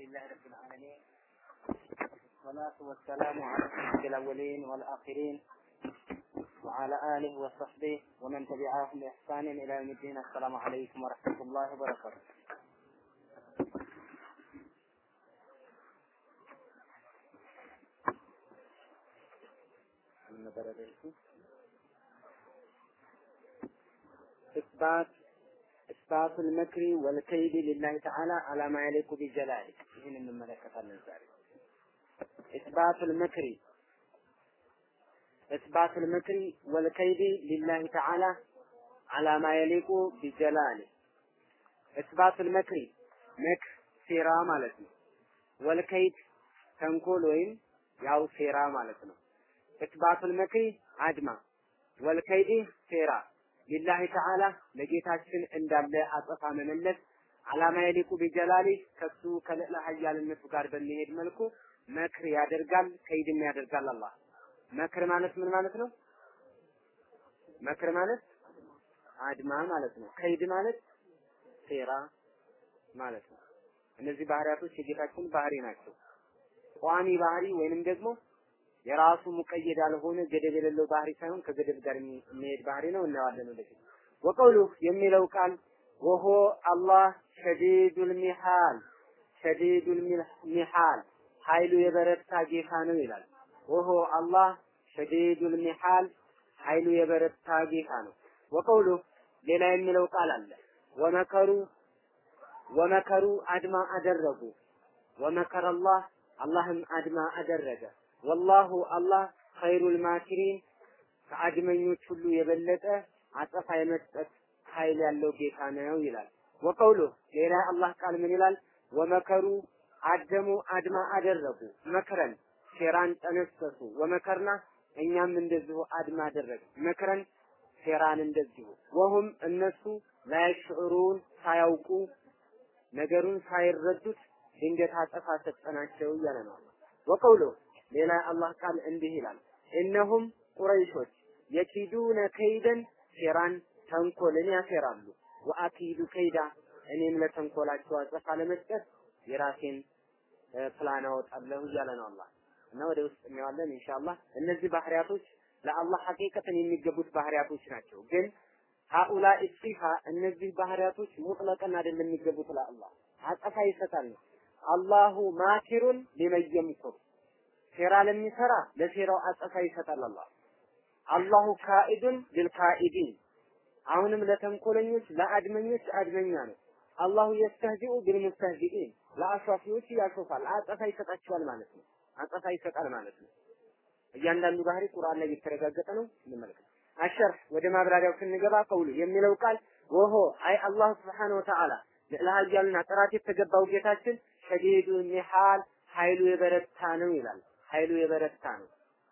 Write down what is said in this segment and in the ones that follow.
لله رب العالمين والصلاة والسلام على سيد الأولين والآخرين وعلى آله وصحبه ومن تبعهم بإحسان إلى يوم الدين السلام عليكم ورحمة الله وبركاته إثبات إثبات المكر والكيد لله تعالى على ما يليق بجلاله ይህን እንመለከታለን ዛሬ إثبات المكر إثبات المكر والكيد لله تعالى على ما يليق بجلاله إثبات المكر مكر ሴራ ማለት ነው ወልከይድ ተንኮል ወይም ያው ሴራ ማለት ነው ኢትባቱል መክሪ አድማ ወልከይድ ሴራ ሊላሂ ተዓላ ለጌታችን እንዳለ አጸፋ መመለስ አላማ የሊቁ ቢጀላሊ ከሱ ከልዕለ ኃያልነቱ ጋር በሚሄድ መልኩ መክር ያደርጋል፣ ከይድም ያደርጋል። አላህ መክር ማለት ምን ማለት ነው? መክር ማለት አድማ ማለት ነው። ከይድ ማለት ሴራ ማለት ነው። እነዚህ ባህሪያቶች የጌታችን ባህሪ ናቸው። ቋሚ ባህሪ ወይንም ደግሞ የራሱ ሙቀየድ ያልሆነ ገደብ የሌለው ባህሪ ሳይሆን ከገደብ ጋር የሚሄድ ባህሪ ነው። እናየዋለን ወደፊት። ወቀውሉ የሚለው ቃል ወሆ አላህ ሸዲዱል ሚሃል ሸዲዱል ሚሃል ኃይሉ የበረታ ጌታ ነው ይላል። ወሆ አላህ ሸዲዱል ሚሃል ኃይሉ የበረታ ጌታ ነው። ወቀውሉ ሌላ የሚለው ቃል አለ። ወመከሩ ወመከሩ አድማ አደረጉ። ወመከረ አላህ አላህም አድማ አደረገ። ወላሁ አላህ ኸይሩል ማኪሪን ከአድመኞች ሁሉ የበለጠ አጸፋ የመስጠት ኃይል ያለው ጌታ ነው ይላል። ወቀውሉ ሌላ አላህ ቃል ምን ይላል? ወመከሩ አደሙ አድማ አደረጉ። መክረን ሴራን ጠነሰሱ። ወመከርና እኛም እንደዚሁ አድማ አደረግ መክረን ሴራን እንደዚሁ ወሁም እነሱ ላይሽዑሩን ሳያውቁ ነገሩን ሳይረዱት ድንገት አጸፋ ሰጠናቸው እያለ ነው። ወቀውሉ ሌላ አላህ ቃል እንዲህ ይላል እነሁም ቁረይሾች የኪዱነ ከይደን ሴራን ተንኮልን ያሴራሉ ወአኪዱ ከይዳ እኔም ለተንኮላቸው አጸፋ ለመስጠት የራሴን ፕላን አወጣለሁ እያለ ነው አላህ እና ወደ ውስጥ እናየዋለን ኢንሻአላህ እነዚህ ባህሪያቶች ለአላህ ሐቂቀትን የሚገቡት ባህሪያቶች ናቸው ግን ሀኡላ ኢሲፋ እነዚህ ባህሪያቶች ሙጥለቀን አይደለም የሚገቡት ለአላህ አጸፋ ይሰጣል አላሁ ማኪሩን ሊመን የምኩር ሴራ ለሚሰራ ለሴራው አጸፋ ይሰጣል አላህ አላሁ ካኢዱን ሊልካኢዲን አሁንም ለተንኮለኞች ለአድመኞች አድመኛ ነው አላሁ የስተህዚኡ ቢልሙስተህዚኢን ለአሿፊዎች ያሾፋል አጸፋ ይሰጣቸዋል ማለት ነው አጸፋ ይሰጣል ማለት ነው እያንዳንዱ ባህሪ ቁርአን ላይ የተረጋገጠ ነው እንመልከት አሸርህ ወደ ማብራሪያው ስንገባ ቀውሉ የሚለው ቃል ወሆ አይ አላህ ስብሓነሁ ወተዓላ ለኃያልና ጥራት የተገባው ጌታችን ሸዲዱ ሚሃል ኃይሉ የበረታ ነው ይላል ኃይሉ የበረታ ነው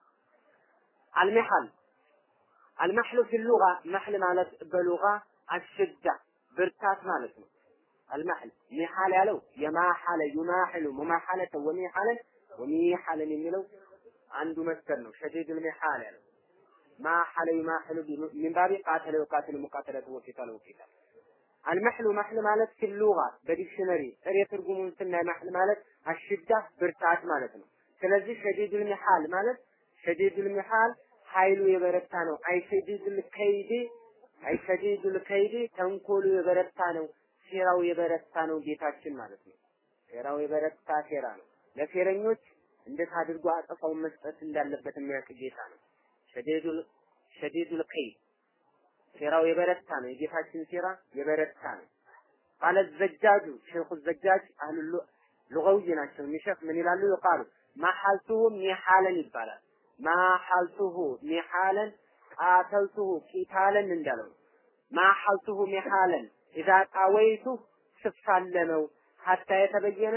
አልሚሃል አልመሕሉ ፊ ሉጋ መሕል ማለት በሉጋ አሽዳ ብርታት ማለት ነው አልመሕል ሚሃል ያለው የማሐለ ዩማሕሉ ሙማሐለተ ወሚሐለን ወሚሐለን የሚለው አንዱ መስከር ነው ሸዲድ ሚሃል ያለው ማሐለ ዩማሕሉ ሚን ባቢ ቃተለ ወቃተለ ሙቃተለተ ወቂታለ ወቂታል አልመሕሉ መሕል ማለት ፊ ሉጋ በዲክሽነሪ ጥሬ ትርጉሙን ስናይ መሕል ማለት አሽዳ ብርታት ማለት ነው ስለዚህ ሸዲዱል ሚሃል ማለት ሸዲዱል ሚሃል ኃይሉ የበረታ ነው። አይ ሸዲዱል ከይዲ አይ ሸዲዱል ከይዲ ተንኮሉ የበረታ ነው። ሴራው የበረታ ነው ጌታችን ማለት ነው። ሴራው የበረታ ሴራ ነው። ለሴረኞች እንዴት አድርጎ አጸፋውን መስጠት እንዳለበት የሚያውቅ ጌታ ነው። ሸዲዱል ሸዲዱል ከይድ ሴራው የበረታ ነው። የጌታችን ሴራ የበረታ ነው። ቃለ ዘጃጁ ሼኹ ዘጃጅ አህሉ ሉገዊ ናቸው። ሚሸክ ምን ይላሉ? ይቃሉ ማሐልቱሁ ሚሐለን ይባላል። ማሐልቱሁ ሚሐለን ቃተልቱሁ ቂታለን እንዳለው ማሐልቱሁ ሚሐለን ኢዛ ቃወይቱ ስፋለመው ሀታ የተበየነ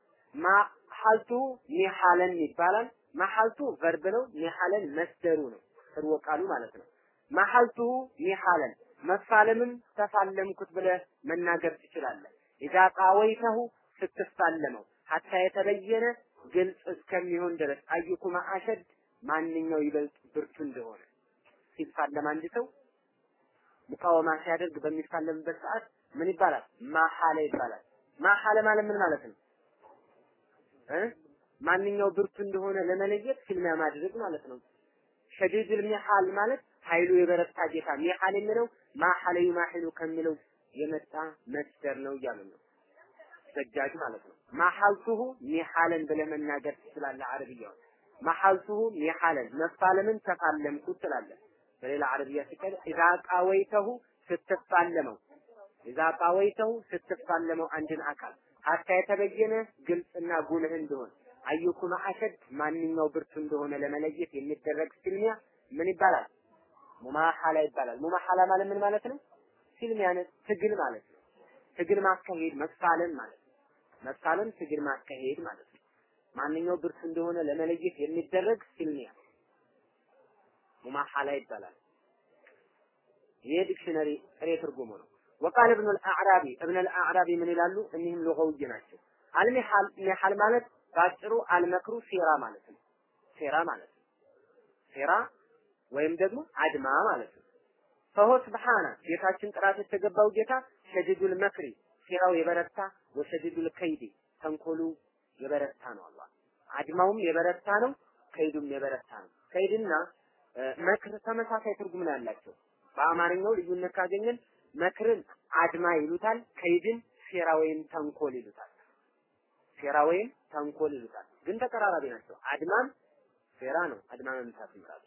ማሐልቱ ሚሐለን ይባላል። ማሐልቱ ቨርብ ነው። ሚሐለን መስደሩ ነው። ስርወ ቃሉ ማለት ነው። ማሐልቱ ሚሐለን መፋለምም ተፋለምኩት ብለህ መናገር ትችላለህ። ኢዛ ቃወይተሁ ስትፋለመው ሀታ የተበየነ ግልጽ እስከሚሆን ድረስ አዩኩማ አሸድ ማንኛው ይበልጥ ብርቱ እንደሆነ ሲፋለም አንድ ሰው ሙቃወማ ሲያደርግ በሚፋለምበት ሰዓት ምን ይባላል? ማሐለ ይባላል። ማሐለ ማለት ምን ማለት ነው? እ ማንኛው ብርቱ እንደሆነ ለመለየት ፊልሚያ ማድረግ ማለት ነው። ሸዲዱል ሚሐል ማለት ኃይሉ የበረታ ጌታ ሚሐል የሚለው ማሐለ ዩማሂሉ ከሚለው የመጣ መስደር ነው እያሉ ነው። ሰጃጅ ማለት ነው። ማሐልቱሁ ሚሐለን ብለህ መናገር ትችላለህ። አረብያው ማሐልቱሁ ሚሐለን መፋለምን ተፋለምኩት ትላለህ። በሌላ አረብያ ሲቀር ኢዛ ቃወይተሁ ስትፋለመው ኢዛ ቃወይተሁ ስትፋለመው አንድን አካል ሀታ የተበየነ ግልጽና ጉልህ እንደሆነ አዩኩኑ አሸድ ማንኛው ብርቱ እንደሆነ ለመለየት የሚደረግ ፍልሚያ ምን ይባላል? ሙማሐላ ይባላል። ሙማሐላ ማለት ምን ማለት ነው? ፍልሚያ ትግል ማለት ነው። ትግል ማካሄድ መፋለም ማለት ነው። መፋለም ትግል ማካሄድ ማለት ነው። ማንኛው ብርቱ እንደሆነ ለመለየት የሚደረግ ፍልሚያ ሙማሐላ ይባላል። ይሄ ዲክሽነሪ ጥሬ ትርጉሙ ነው። ወቃል እብኑ አልአዕራቢ እብን አልአዕራቢ ምን ይላሉ? እኒህም ሉገውይ ናቸው። አልሚሐል ሚሐል ማለት ባጭሩ አልመክሩ ሴራ ማለት ነው። ሴራ ማለት ነው። ሴራ ወይም ደግሞ አድማ ማለት ነው። ፈሆ ስብሓነ ጌታችን ጥራት የተገባው ጌታ ሸዲዱል መክሪ ሴራው የበረታ ወሸዲዱል ከይዲ ተንኮሉ የበረታ ነው። አላህ አድማውም የበረታ ነው፣ ከይዱም የበረታ ነው። ከይድና መክር ተመሳሳይ ትርጉም ነው ያላቸው። በአማርኛው ልዩነት ካገኘን መክርን አድማ ይሉታል፣ ከይድን ሴራ ወይም ተንኮል ይሉታል። ሴራ ወይም ተንኮል ይሉታል። ግን ተቀራራቢ ናቸው። አድማም ሴራ ነው። አድማ መምታት ይላል።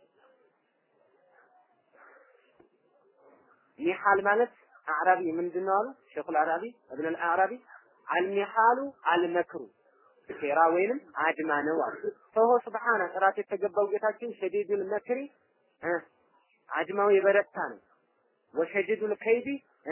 ሚሐል ማለት አዕራቢ ምንድነው አሉ ሼኹል አዕራቢ እብን አልአዕራቢ አልሚሐሉ አልመክሩ ሴራ ወይንም አድማ ነው አሉ። ፈሆ ስብሓነ ጥራት የተገባው ጌታችን ሸዲዱል መክሪ አድማው የበረታ ነው። ወሸዲዱል ከይዲ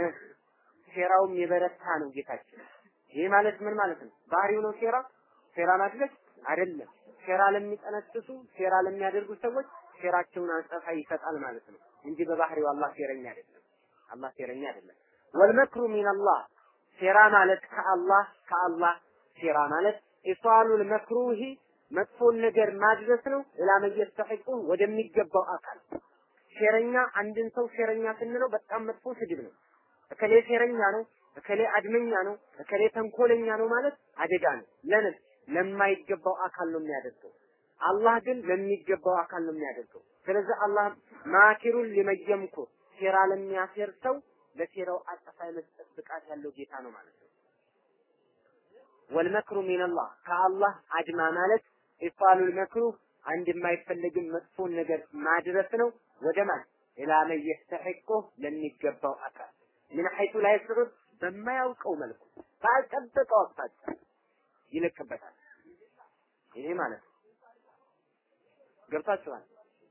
ሴራውም የበረታ ነው ጌታችን። ይህ ማለት ምን ማለት ነው? ባህሪው ነው ሴራ ሴራ ማድረግ አይደለም። ሴራ ለሚጠነስሱ ሴራ ለሚያደርጉ ሰዎች ሴራቸውን አጸፋ ይሰጣል ማለት ነው እንጂ በባህሪው አላህ ሴረኛ አይደለም። አላህ ሴረኛ አይደለም። ወልመክሩ ሚነላህ ሴራ ማለት ከአላህ ከአላህ ሴራ ማለት ኢሷሉል መክሩሂ መጥፎን ነገር ማድረስ ነው። ኢላ መየስተሒቁ ወደሚገባው አካል ሴረኛ አንድን ሰው ሴረኛ ስንለው በጣም መጥፎ ስድብ ነው። እከሌ ሴረኛ ነው፣ እከሌ አድመኛ ነው፣ እከሌ ተንኮለኛ ነው ማለት አደጋ ነው። ለምን ለማይገባው አካል ነው የሚያደርገው። አላህ ግን ለሚገባው አካል ነው የሚያደርገው። ስለዚህ አላህ ማኪሩን ሊመየምኩ ሴራ ለሚያሴር ሰው ለሴራው አጸፋ የመስጠት ብቃት ያለው ጌታ ነው ማለት ነው። ወልመክሩ ሚነላህ ከአላህ አድማ ማለት ኢፋሉል መክሩ አንድ የማይፈለግም መጥፎን ነገር ማድረስ ነው። ወደ ማን ኢላ መን የስተሒቁ ለሚገባው አካል ምን ሐይቱ ላይ ስሩት በማያውቀው መልኩ ባልጠበቀው አቅጣጫ ይለቅበታል። ይሄ ማለት ነው። ገብታችኋል?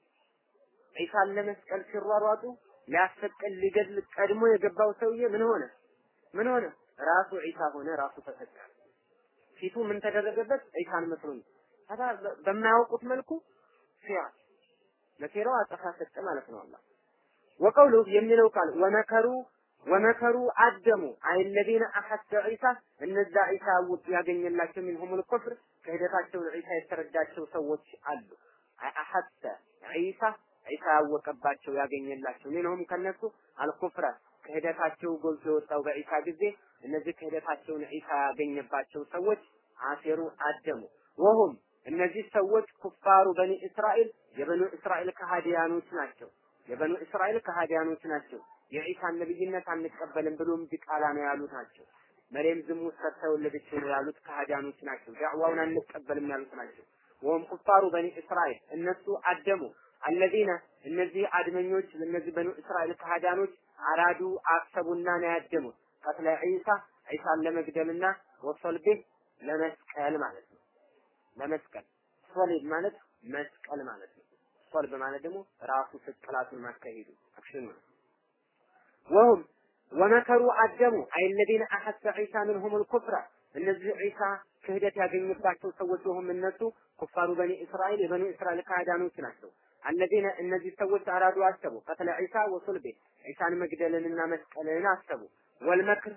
ዒሳን ለመስቀል ሲሯሯጡ ሊያሰቅል ሊገድል ቀድሞ የገባው ሰውዬ ምን ሆነ? ምን ሆነ? ራሱ ዒሳ ሆነ፣ ራሱ ተሰቀለ። ፊቱ ምን ተደረገበት? ዒሳን መስሎኝ ታዲያ በማያውቁት መልኩ ሴራ ለሴራው አጸፋ ሰጠ ማለት ነው አላህ ወቀውሉ የሚለው ቃል ወመከሩ ወመከሩ አደሙ አይለዚነ አሐሰ ዒሳ እነዛ ዒሳ ውጥ ያገኘላቸው ሚንሁሙል ኩፍር ክህደታቸውን ዒሳ የተረዳቸው ሰዎች አሉ አሐሰ ዒሳ ዒሳ ያወቀባቸው ያገኘላቸው ሚንሁም ከነሱ አልኩፍረ ክህደታቸው ጎልቶ የወጣው በዒሳ ጊዜ እነዚህ ክህደታቸውን ዒሳ ያገኘባቸው ሰዎች አሴሩ አደሙ ወሁም እነዚህ ሰዎች ኩፋሩ በኒ እስራኤል የበኑ እስራኤል ከሃዲያኖች ናቸው። የበኑ እስራኤል ከሃዲያኖች ናቸው። የዒሳን ነብይነት አንቀበልም ብሎም ዲቃላ ነው ያሉት ናቸው። መሬም ዝሙት ሰርታ የወለደችው ነው ያሉት ከሃዲያኖች ናቸው። ዳዕዋውን አንቀበልም ያሉት ናቸው። ወም ኩፋሩ በኒ እስራኤል እነሱ አደሙ አለዚነ እነዚህ አድመኞች እነዚህ በኑ እስራኤል ከሃዲያኖች አራዱ አሰቡና ነው ያደሙት ቀትለ ዒሳ ዒሳን ለመግደልና ወሰልቤ ለመስቀል ማለት ነው። ለመስቀል ሶሊድ ማለት መስቀል ማለት ነው። ሶልብ ማለት ደግሞ ራሱ ስቅላቱን ማካሄዱ አክሽን ነው። ወሁም ወመከሩ አደሙ አይ الذين احس عيسى منهم الكفر እነዚህ ዒሳ ክህደት ያገኘባቸው ሰዎች ወሁም እነሱ ኩፋሩ በኒ እስራኤል የበኒ እስራኤል ካህዳኖች ናቸው። አለዚነ እነዚህ ሰዎች አራዱ አሰቡ ቀትለ ዒሳ ወሱልቤ ዒሳን መግደልንና መስቀልን አሰቡ። ወልመክር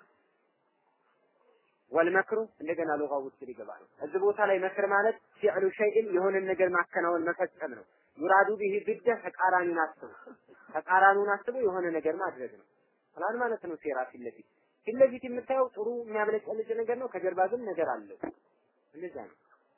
ወልመክሩ እንደገና ሉጋ ውስጥ ሊገባ ነው። እዚህ ቦታ ላይ መክር ማለት ፊዕሉ ሸይእን የሆነን ነገር ማከናወን መፈጸም ነው። ዩራዱ ቢሂ ብደ ተቃራኒውን አስቡ ተቃራኒውን አስቡ የሆነ ነገር ማድረግ ነው። ፕላን ማለት ነው። ሴራ ፊት ለፊት ፊት ለፊት የምታየው ጥሩ የሚያብለጨልጭ ነገር ነው። ከጀርባ ግን ነገር አለው። እንደዛ ነው።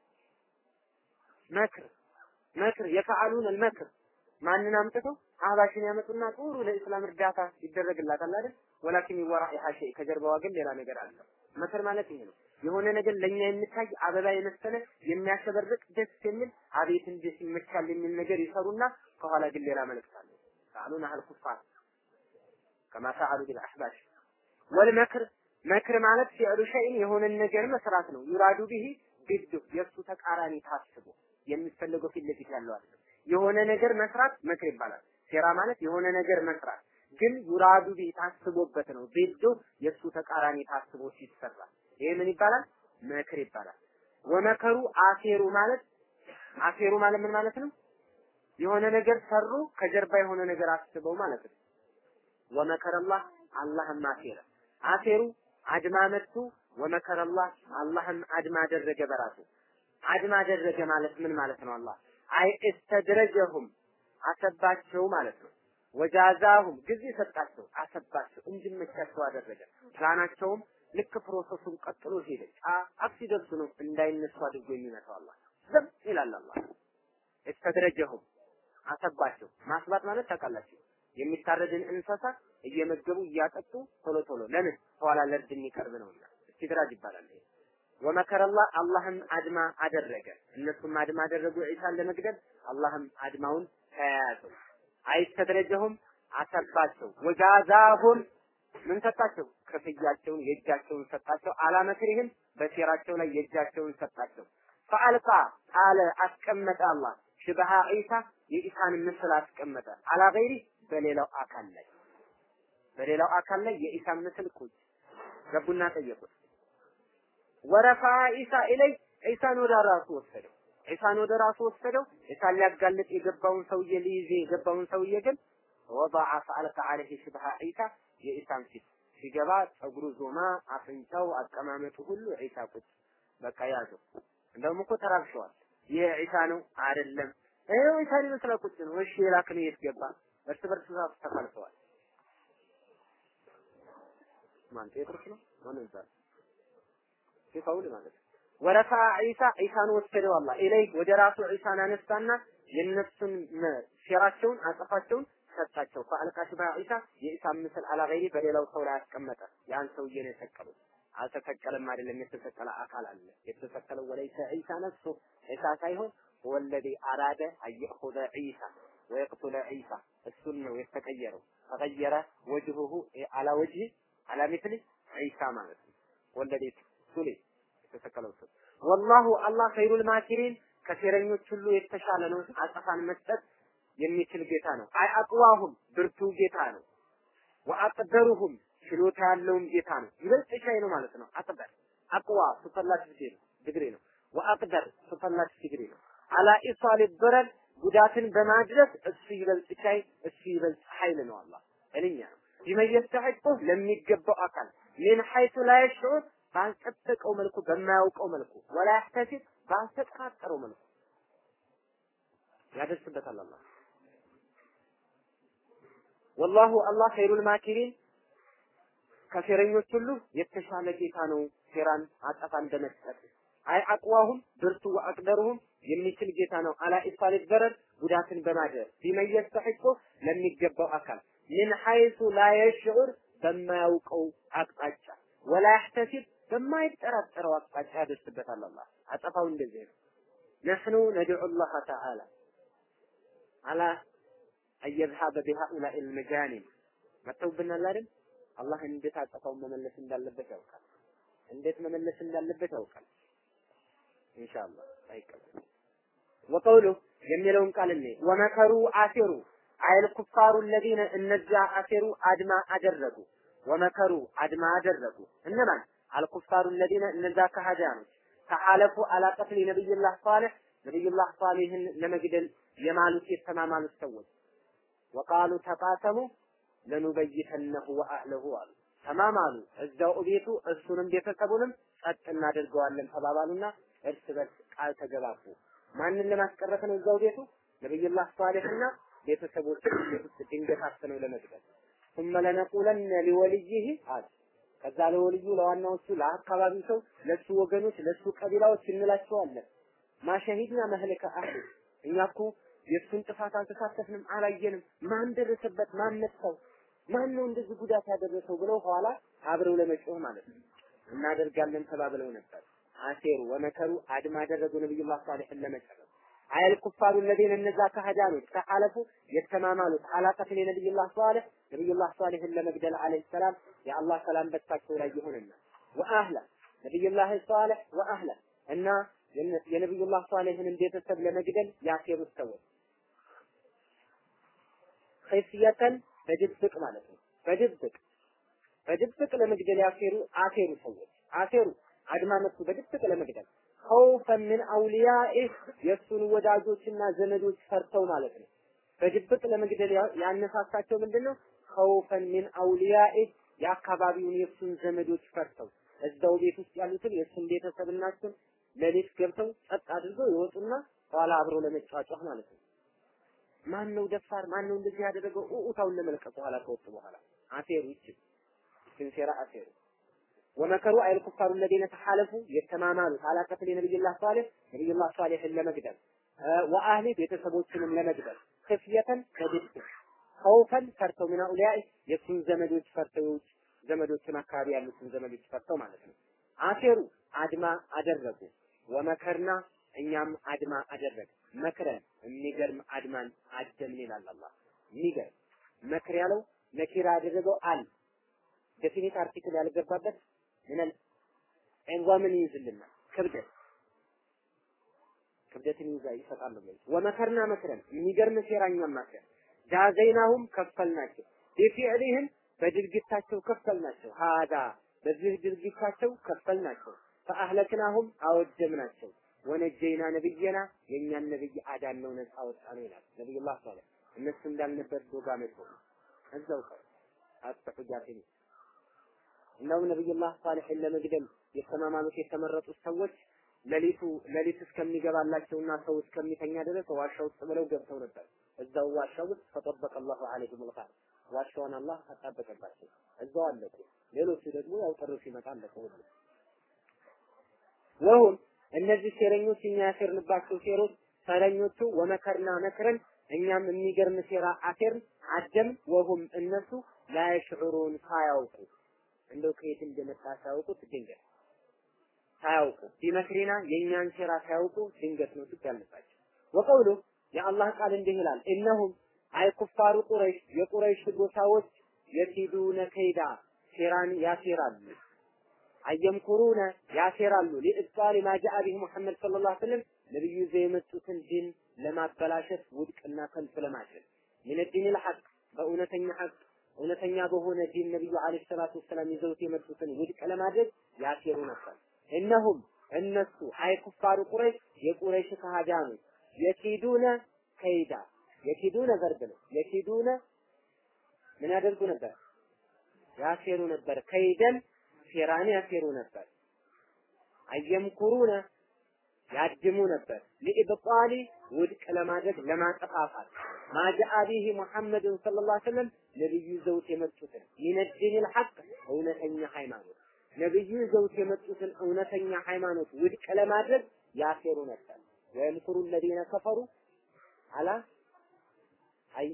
መክር መክር የፈዓሉን አልመክር ማንን አምጥተው አህባሽን ያመጡና ጥሩ ለእስላም እርዳታ ይደረግላታል አይደል? ወላኪን ይወራ ይሐሸ ከጀርባዋ ግን ሌላ ነገር አለ። መክር ማለት ይሄ ነው። የሆነ ነገር ለኛ የሚታይ አበባ የመሰለ የሚያሸበርቅ ደስ የሚል አቤት እንዴት ይመቻል የሚል ነገር ይሰሩና ከኋላ ግን ሌላ መልእክት አለ። ፈዓሉን አህል ኩፋር ከማ ፈዓሉ ቢል አህባሽ ወልመክር መክር ማለት ፊዕሉ ሸይን የሆነን ነገር መስራት ነው። ዩራዱ ቢሂ ቢዱ የእሱ ተቃራኒ ታስቦ የሚፈለገው ፊት ለፊት ያለው አይደለም። የሆነ ነገር መስራት መክር ይባላል። ሴራ ማለት የሆነ ነገር መስራት ግን ዩራዱ ቢሂ ታስቦበት ነው። ቢዱ የእሱ ተቃራኒ ታስቦ ሲሰራ ይሄ ምን ይባላል? መክር ይባላል። ወመከሩ አሴሩ ማለት አሴሩ ማለት ምን ማለት ነው? የሆነ ነገር ሰሩ ከጀርባ የሆነ ነገር አስበው ማለት ነው። ወመከረላህ አላህም አሴረ አሴሩ አድማ መቱ ወመከረላህ አላህም አድማ አደረገ በራሱ አድማ አደረገ ማለት ምን ማለት ነው? አላህ አይ እስተድረጀሁም አሰባቸው ማለት ነው። ወጃዛሁም ጊዜ ሰጣቸው አሰባቸው እንዲመቻቸው አደረገ። ፕላናቸውም ልክ ፕሮሰሱን ቀጥሎ ሄደ። ጫፍ ሲደርሱ ነው እንዳይነሱ አድርጎ የሚመታው አላህ ዝም ይላል አላህ። እስተድረጀሁም አሰባቸው። ማስባት ማለት ታውቃላችሁ የሚታረድን እንስሳ እየመገቡ እያጠጡ ቶሎ ቶሎ ለምን ኋላ ለእርድ የሚቀርብ ነውና እስቲድራጅ ይባላል። ይሄ ወመከረላህ አላህም አድማ አደረገ። እነሱም አድማ አደረጉ ዒሳን ለመግደል አላህም አድማውን ተያያዘው። አይስተድረጀሁም አሰባቸው። ወጃዛሁም ምን ሰጣቸው? ክፍያቸውን የእጃቸውን ሰጣቸው። አላመክሪህም በሴራቸው ላይ የእጃቸውን ሰጣቸው። ፈአልቃ ጣለ አስቀመጠ አላህ ሽበሃ ዒሳ የኢሳን ምስል አስቀመጠ። አላ ገይሪ በሌላው አካል ላይ በሌላው አካል ላይ የኢሳን ምስል ቁጭ ገቡና ጠየቁት። ወረፋ ኢሳ ኢለይ ዒሳን ወደ ራሱ ወሰደው። ዒሳን ወደ ራሱ ወሰደው። ዒሳን ሊያጋልጥ የገባውን ሰውዬ ሊይዝ የገባውን ሰውዬ ግን ወضع فألقى عليه شبه ዒሳ የኢሳን ፊት ሲገባ ጸጉሩ ዞማ፣ አፍንጫው፣ አቀማመጡ ሁሉ ዒሳ ቁጭ በቃ ያዘው። እንደውም እኮ ተራብሸዋል። ይህ ዒሳ ነው አይደለም? ይሄው ዒሳን ይመስላል ቁጭ ነው። እሺ የላክን የት ገባ? እርስ በርስ ተፋልሰዋል። ማን ጴጥሮስ ነው? ማን ይባላል? ሲፋውል ማለት ነው። ወረፋ ዒሳ ዒሳን ወሰደው አላህ ኢለይ ወደ ራሱ ዒሳን አነሳና የነሱን ሴራቸውን አጸፋቸውን ሰጣቸው። ፈአልቃ ሽባ ዒሳ የኢሳን ምስል አላ ገይሪ በሌላው ሰው ላይ አስቀመጠ። ያን ሰውዬ ነው የሰቀሉት። አልተሰቀለም አይደለም፣ የተሰቀለ አካል አለ። የተሰቀለው ወለይሰ ዒሳ ነፍሱ ዒሳ ሳይሆን ወለዲ አራደ አየኹዘ ዒሳ ወየቅቱለ ዒሳ እሱን ነው የተቀየረው። ተቀየረ ወጅሁሁ አላ ወጅህ አላ ሚስሊ ዒሳ ማለት ነው። ወለዲ ሱሊ የተሰቀለው እሱ ወላሁ አላህ ኸይሩል ማኪሪን ከሴረኞች ሁሉ የተሻለ ነው። አጸፋን መስጠት የሚችል ጌታ ነው። አይ አቅዋሁም ብርቱ ጌታ ነው። ወአቅደሩሁም ችሎታ ያለውም ጌታ ነው። ይበልጥ ሻይ ነው ማለት ነው። አቅደር አቅዋ ሱፐርላቲቭ ዲግሪ ነው ዲግሪ ነው። ወአቅደር ሱፐርላቲቭ ዲግሪ ነው። አላ ኢሳል በረድ ጉዳትን በማድረስ እሱ ይበልጥ ቻይ፣ እሱ ይበልጥ ኃይል ነው። አላህ እልኛ ነው ቢመየስተሐቁ ለሚገባው አካል ምን ሐይቱ ላ የሽዑር ባልጠበቀው መልኩ በማያውቀው መልኩ ወላ ያህተሲብ ባልተጠራጠረው መልኩ ያደርስበታል አላህ ወላሁ አላህ ኸይሩል ማኪሪን ከሴረኞች ሁሉ የተሻለ ጌታ ነው። ሴራን አጸፋን በመስጠት አይ አቅዋሁም ብርቱ ወአቅደሩሁም የሚችል ጌታ ነው። አላ ኢሳል በረር ጉዳትን በማድረስ ቢመየስተሐቁ ለሚገባው አካል ምን ሐይሱ ላ የሽዑር በማያውቀው አቅጣጫ ወላ ያህተሲብ በማይጠራጠረው አቅጣጫ ያደርስበታል። አላህ አጠፋው እንደዚህ ነው። ነሕኑ ነድዑ ላህ ተዓላ አላ አየዝሃበ ቢሃኡላኢ ልመጃኒም መጥተውብናል አይደል? አላህ እንዴት አጠፋውን መመለስ እንዳለበት ያውቃል። እንዴት መመለስ እንዳለበት ያውቃል። ኢንሻአላህ አይቀበል ወቀውሉ የሚለውን ቃል እኔ ወመከሩ አሴሩ አይል ኩፋሩ الذين እነዚያ አሴሩ አድማ አደረጉ ወመከሩ አድማ አደረጉ እነማን አልኩፋሩ الذين እነዚያ ከሃዲያኖች ተሐለፉ አላ ቀትል ነብይላህ ሷሊህ ነብይላህ ሷሊህን ለመግደል የማሉት የተማማሉት ሰዎች ወቃሉ ተቃሰሙ ለኑበይተነሁ ወአህለሁ አሉ ተማማሉ እዛው ቤቱ እሱንም ቤተሰቡንም ጸጥ እናደርገዋለን ተባባሉና እርስ በርስ ቃል ተገባቡ ማንን ለማስቀረት ነው እዛው ቤቱ ነብዩላህ ሷሊህና ቤተሰቦች ቤት ውስጥ ድንገት አፍነው ለመግደል ثم لنقولن لوليه አለ ከዛ ለወልዩ ለዋናዎቹ ለአካባቢው ሰው ለሱ ወገኖች ለሱ ቀቢላዎች እንላቸዋለን ማሸሂድና መህለከ አህ እኛ እኮ የእሱን ጥፋት አልተሳተፍንም፣ አላየንም። ማን ደረሰበት? ማን ነሳው? ማን ነው እንደዚህ ጉዳት ያደረሰው? ብለው ኋላ አብረው ለመጮህ ማለት ነው እናደርጋለን ተባብለው ነበር። አሴሩ ወመከሩ አድማ አደረጉ ነብዩላህ ሷሊሕን ለመጨረስ አየል ኩፋሩ الذين እነዛ ከሃዳኖች ተሐለፉ የተማማሉት አላቀትን የነብዩላህ ሷሊህ ነብዩላህ ሷሊህን ለመግደል አለይሂ ሰላም የአላህ ሰላም በታቸው ላይ ይሁንና ወአህላ ነብዩላህ ሷሊህ ወአህላ እና የነብዩላህ ሷሊህን ቤተሰብ ለመግደል ያሴሩት ሰዎች ኸይፍየተን በድብቅ ማለት ነው። በድብቅ በድብቅ ለመግደል ያሴሩ አሴሩ ሰዎች አሴሩ አድማ መቱ በድብቅ ለመግደል ኸውፈን ምን አውሊያኢህ የእሱን ወዳጆችና ዘመዶች ፈርተው ማለት ነው። በድብቅ ለመግደል ያነሳሳቸው ምንድን ነው? ኸውፈን ምን አውሊያኢህ የአካባቢውን የእሱን ዘመዶች ፈርተው እዛው ቤት ውስጥ ያሉትን የእሱን ቤተሰብና እሱን ሌሊት ገብተው ጸጥ አድርገው ይወጡና ኋላ አብረው ለመጫጫህ ማለት ነው። ማን ነው ደፋር? ማን ነው እንደዚህ ያደረገው? ኡኡታውን ለመልቀቅ በኋላ ከወጡ በኋላ አሴሩ ይችል ሲንሴራ አሴሩ ወመከሩ አይል ኩፋሩ الذين ተሐለፉ የተማማሉት አላ ቀትል ነብዩላህ ሷሊህ ነብዩላህ ሷሊህን ለመግደል ወአህሊ ቤተሰቦችንም ለመግደል ክፍየተን ከድብቅ ኸውፈን ፈርተው ምን አውሊያኢ የሱን ዘመዶች ፈርተው የውጭ ዘመዶችን አካባቢ ያሉትን ዘመዶች ፈርተው ማለት ነው። አሴሩ አድማ አደረጉ። ወመከርና እኛም አድማ አደረግ መክረን የሚገርም አድማን አደምን ይላል አላህ። የሚገርም መክር ያለው ነኪራ ያደረገው አል ዴፊኒት አርቲክል ያልገባበት ምንል ዒንዋምን ይይዝልናል ክብደት ክብደትን ይዛ ይሰጣል ነው ወመከርና መክረን የሚገርም ሴራኛም ማከር ጃዘይናሁም ከፈልናቸው ቢፊዕሊህም በድርጊታቸው ከፈልናቸው ሀዳ በዚህ ድርጊታቸው ከፈልናቸው ፈአህለክናሁም አወደምናቸው ወነጀይና ነብየና የእኛን ነብይ አዳን ነው ነፃ ወጣ ነው ይላል ነብዩላህ ሷለህ እነሱ እንዳልነበር ዶጋ መጥቶ እዛው ቀር አስተሑጃቲን እንደውም ነብዩላህ ሷሊሕን ለመግደል የተማማሉት የተመረጡት ሰዎች ሌሊቱ ሌሊት እስከሚገባላቸውና ሰው እስከሚተኛ ድረስ ዋሻ ውስጥ ብለው ገብተው ነበር። እዛው ዋሻ ውስጥ ፈጠበቀ አላሁ ዐለይሂም ልቃር ዋሻውን አላህ አጣበቀባቸው። እዛው አለቁ። ሌሎቹ ደግሞ ያው ጥር ሲመጣ አለቁ ሁሉ ወሁም እነዚህ ሴረኞች እኛ ያሴርንባቸው ሴሮች ሰረኞቹ ወመከርና መክረን እኛም የሚገርም ሴራ አሴርን አደም ወሁም እነሱ ላይሽዑሩን ሳያውቁ እንደው ከየት እንደመጣ ሳያውቁት ድንገት ሳያውቁ ቢመክሪና የእኛን ሴራ ሳያውቁ ድንገት ነው ሱቅ ያለባቸው። ወቀውሉ የአላህ ቃል እንዲህ ይላል እነሁም አይ ኩፋሩ ቁረይሽ የቁረይሽ ጎሳዎች የሲዱነ ከይዳ ሴራን ያሴራሉ አየምኩሩነ ያሴራሉ ሊእብጣሊ ማ ጃአ ቢህ ሙሐመድ ሰለላሁ ዐለይሂ ወሰለም ነብዩ ይዘው የመጡትን ዲን ለማበላሸት ውድቅና ከንቱ ለማድረግ ምን ዲን ልሐቅ በእውነተኛ ሐቅ እውነተኛ በሆነ ዲን ነብዩ አለይሂ ሰላቱ ወሰላም ይዘውት የመጡትን ውድቅ ለማድረግ ያሴሩ ነበር። እነሁም እነሱ አይ ኩፋሩ ቁረይሽ የቁረይሽ ከሃዲያኖች የኪዱነ ከይዳ የኪዱነ ቨርብ ነው። የኪዱነ ምን ያደርጉ ነበር? ያሴሩ ነበር። ከይደን ሴራን ያሴሩ ነበር። አየምኩሩነ ያድሙ ነበር። ሊኢብጣሊ ውድቅ ለማድረግ ለማጠፋፋት ማጃአ ቢሂ ሙሐመድን ሰለላሁ ዐለይሂ ወሰለም ነብዩ ይዘውት የመጡትን ሚነዲኒል ሐቅ እውነተኛ ሃይማኖት ነብዩ ይዘውት የመጡትን እውነተኛ ሃይማኖት ውድቅ ለማድረግ ያሴሩ ነበር። ወየምኩሩ الذين كفروا على አይ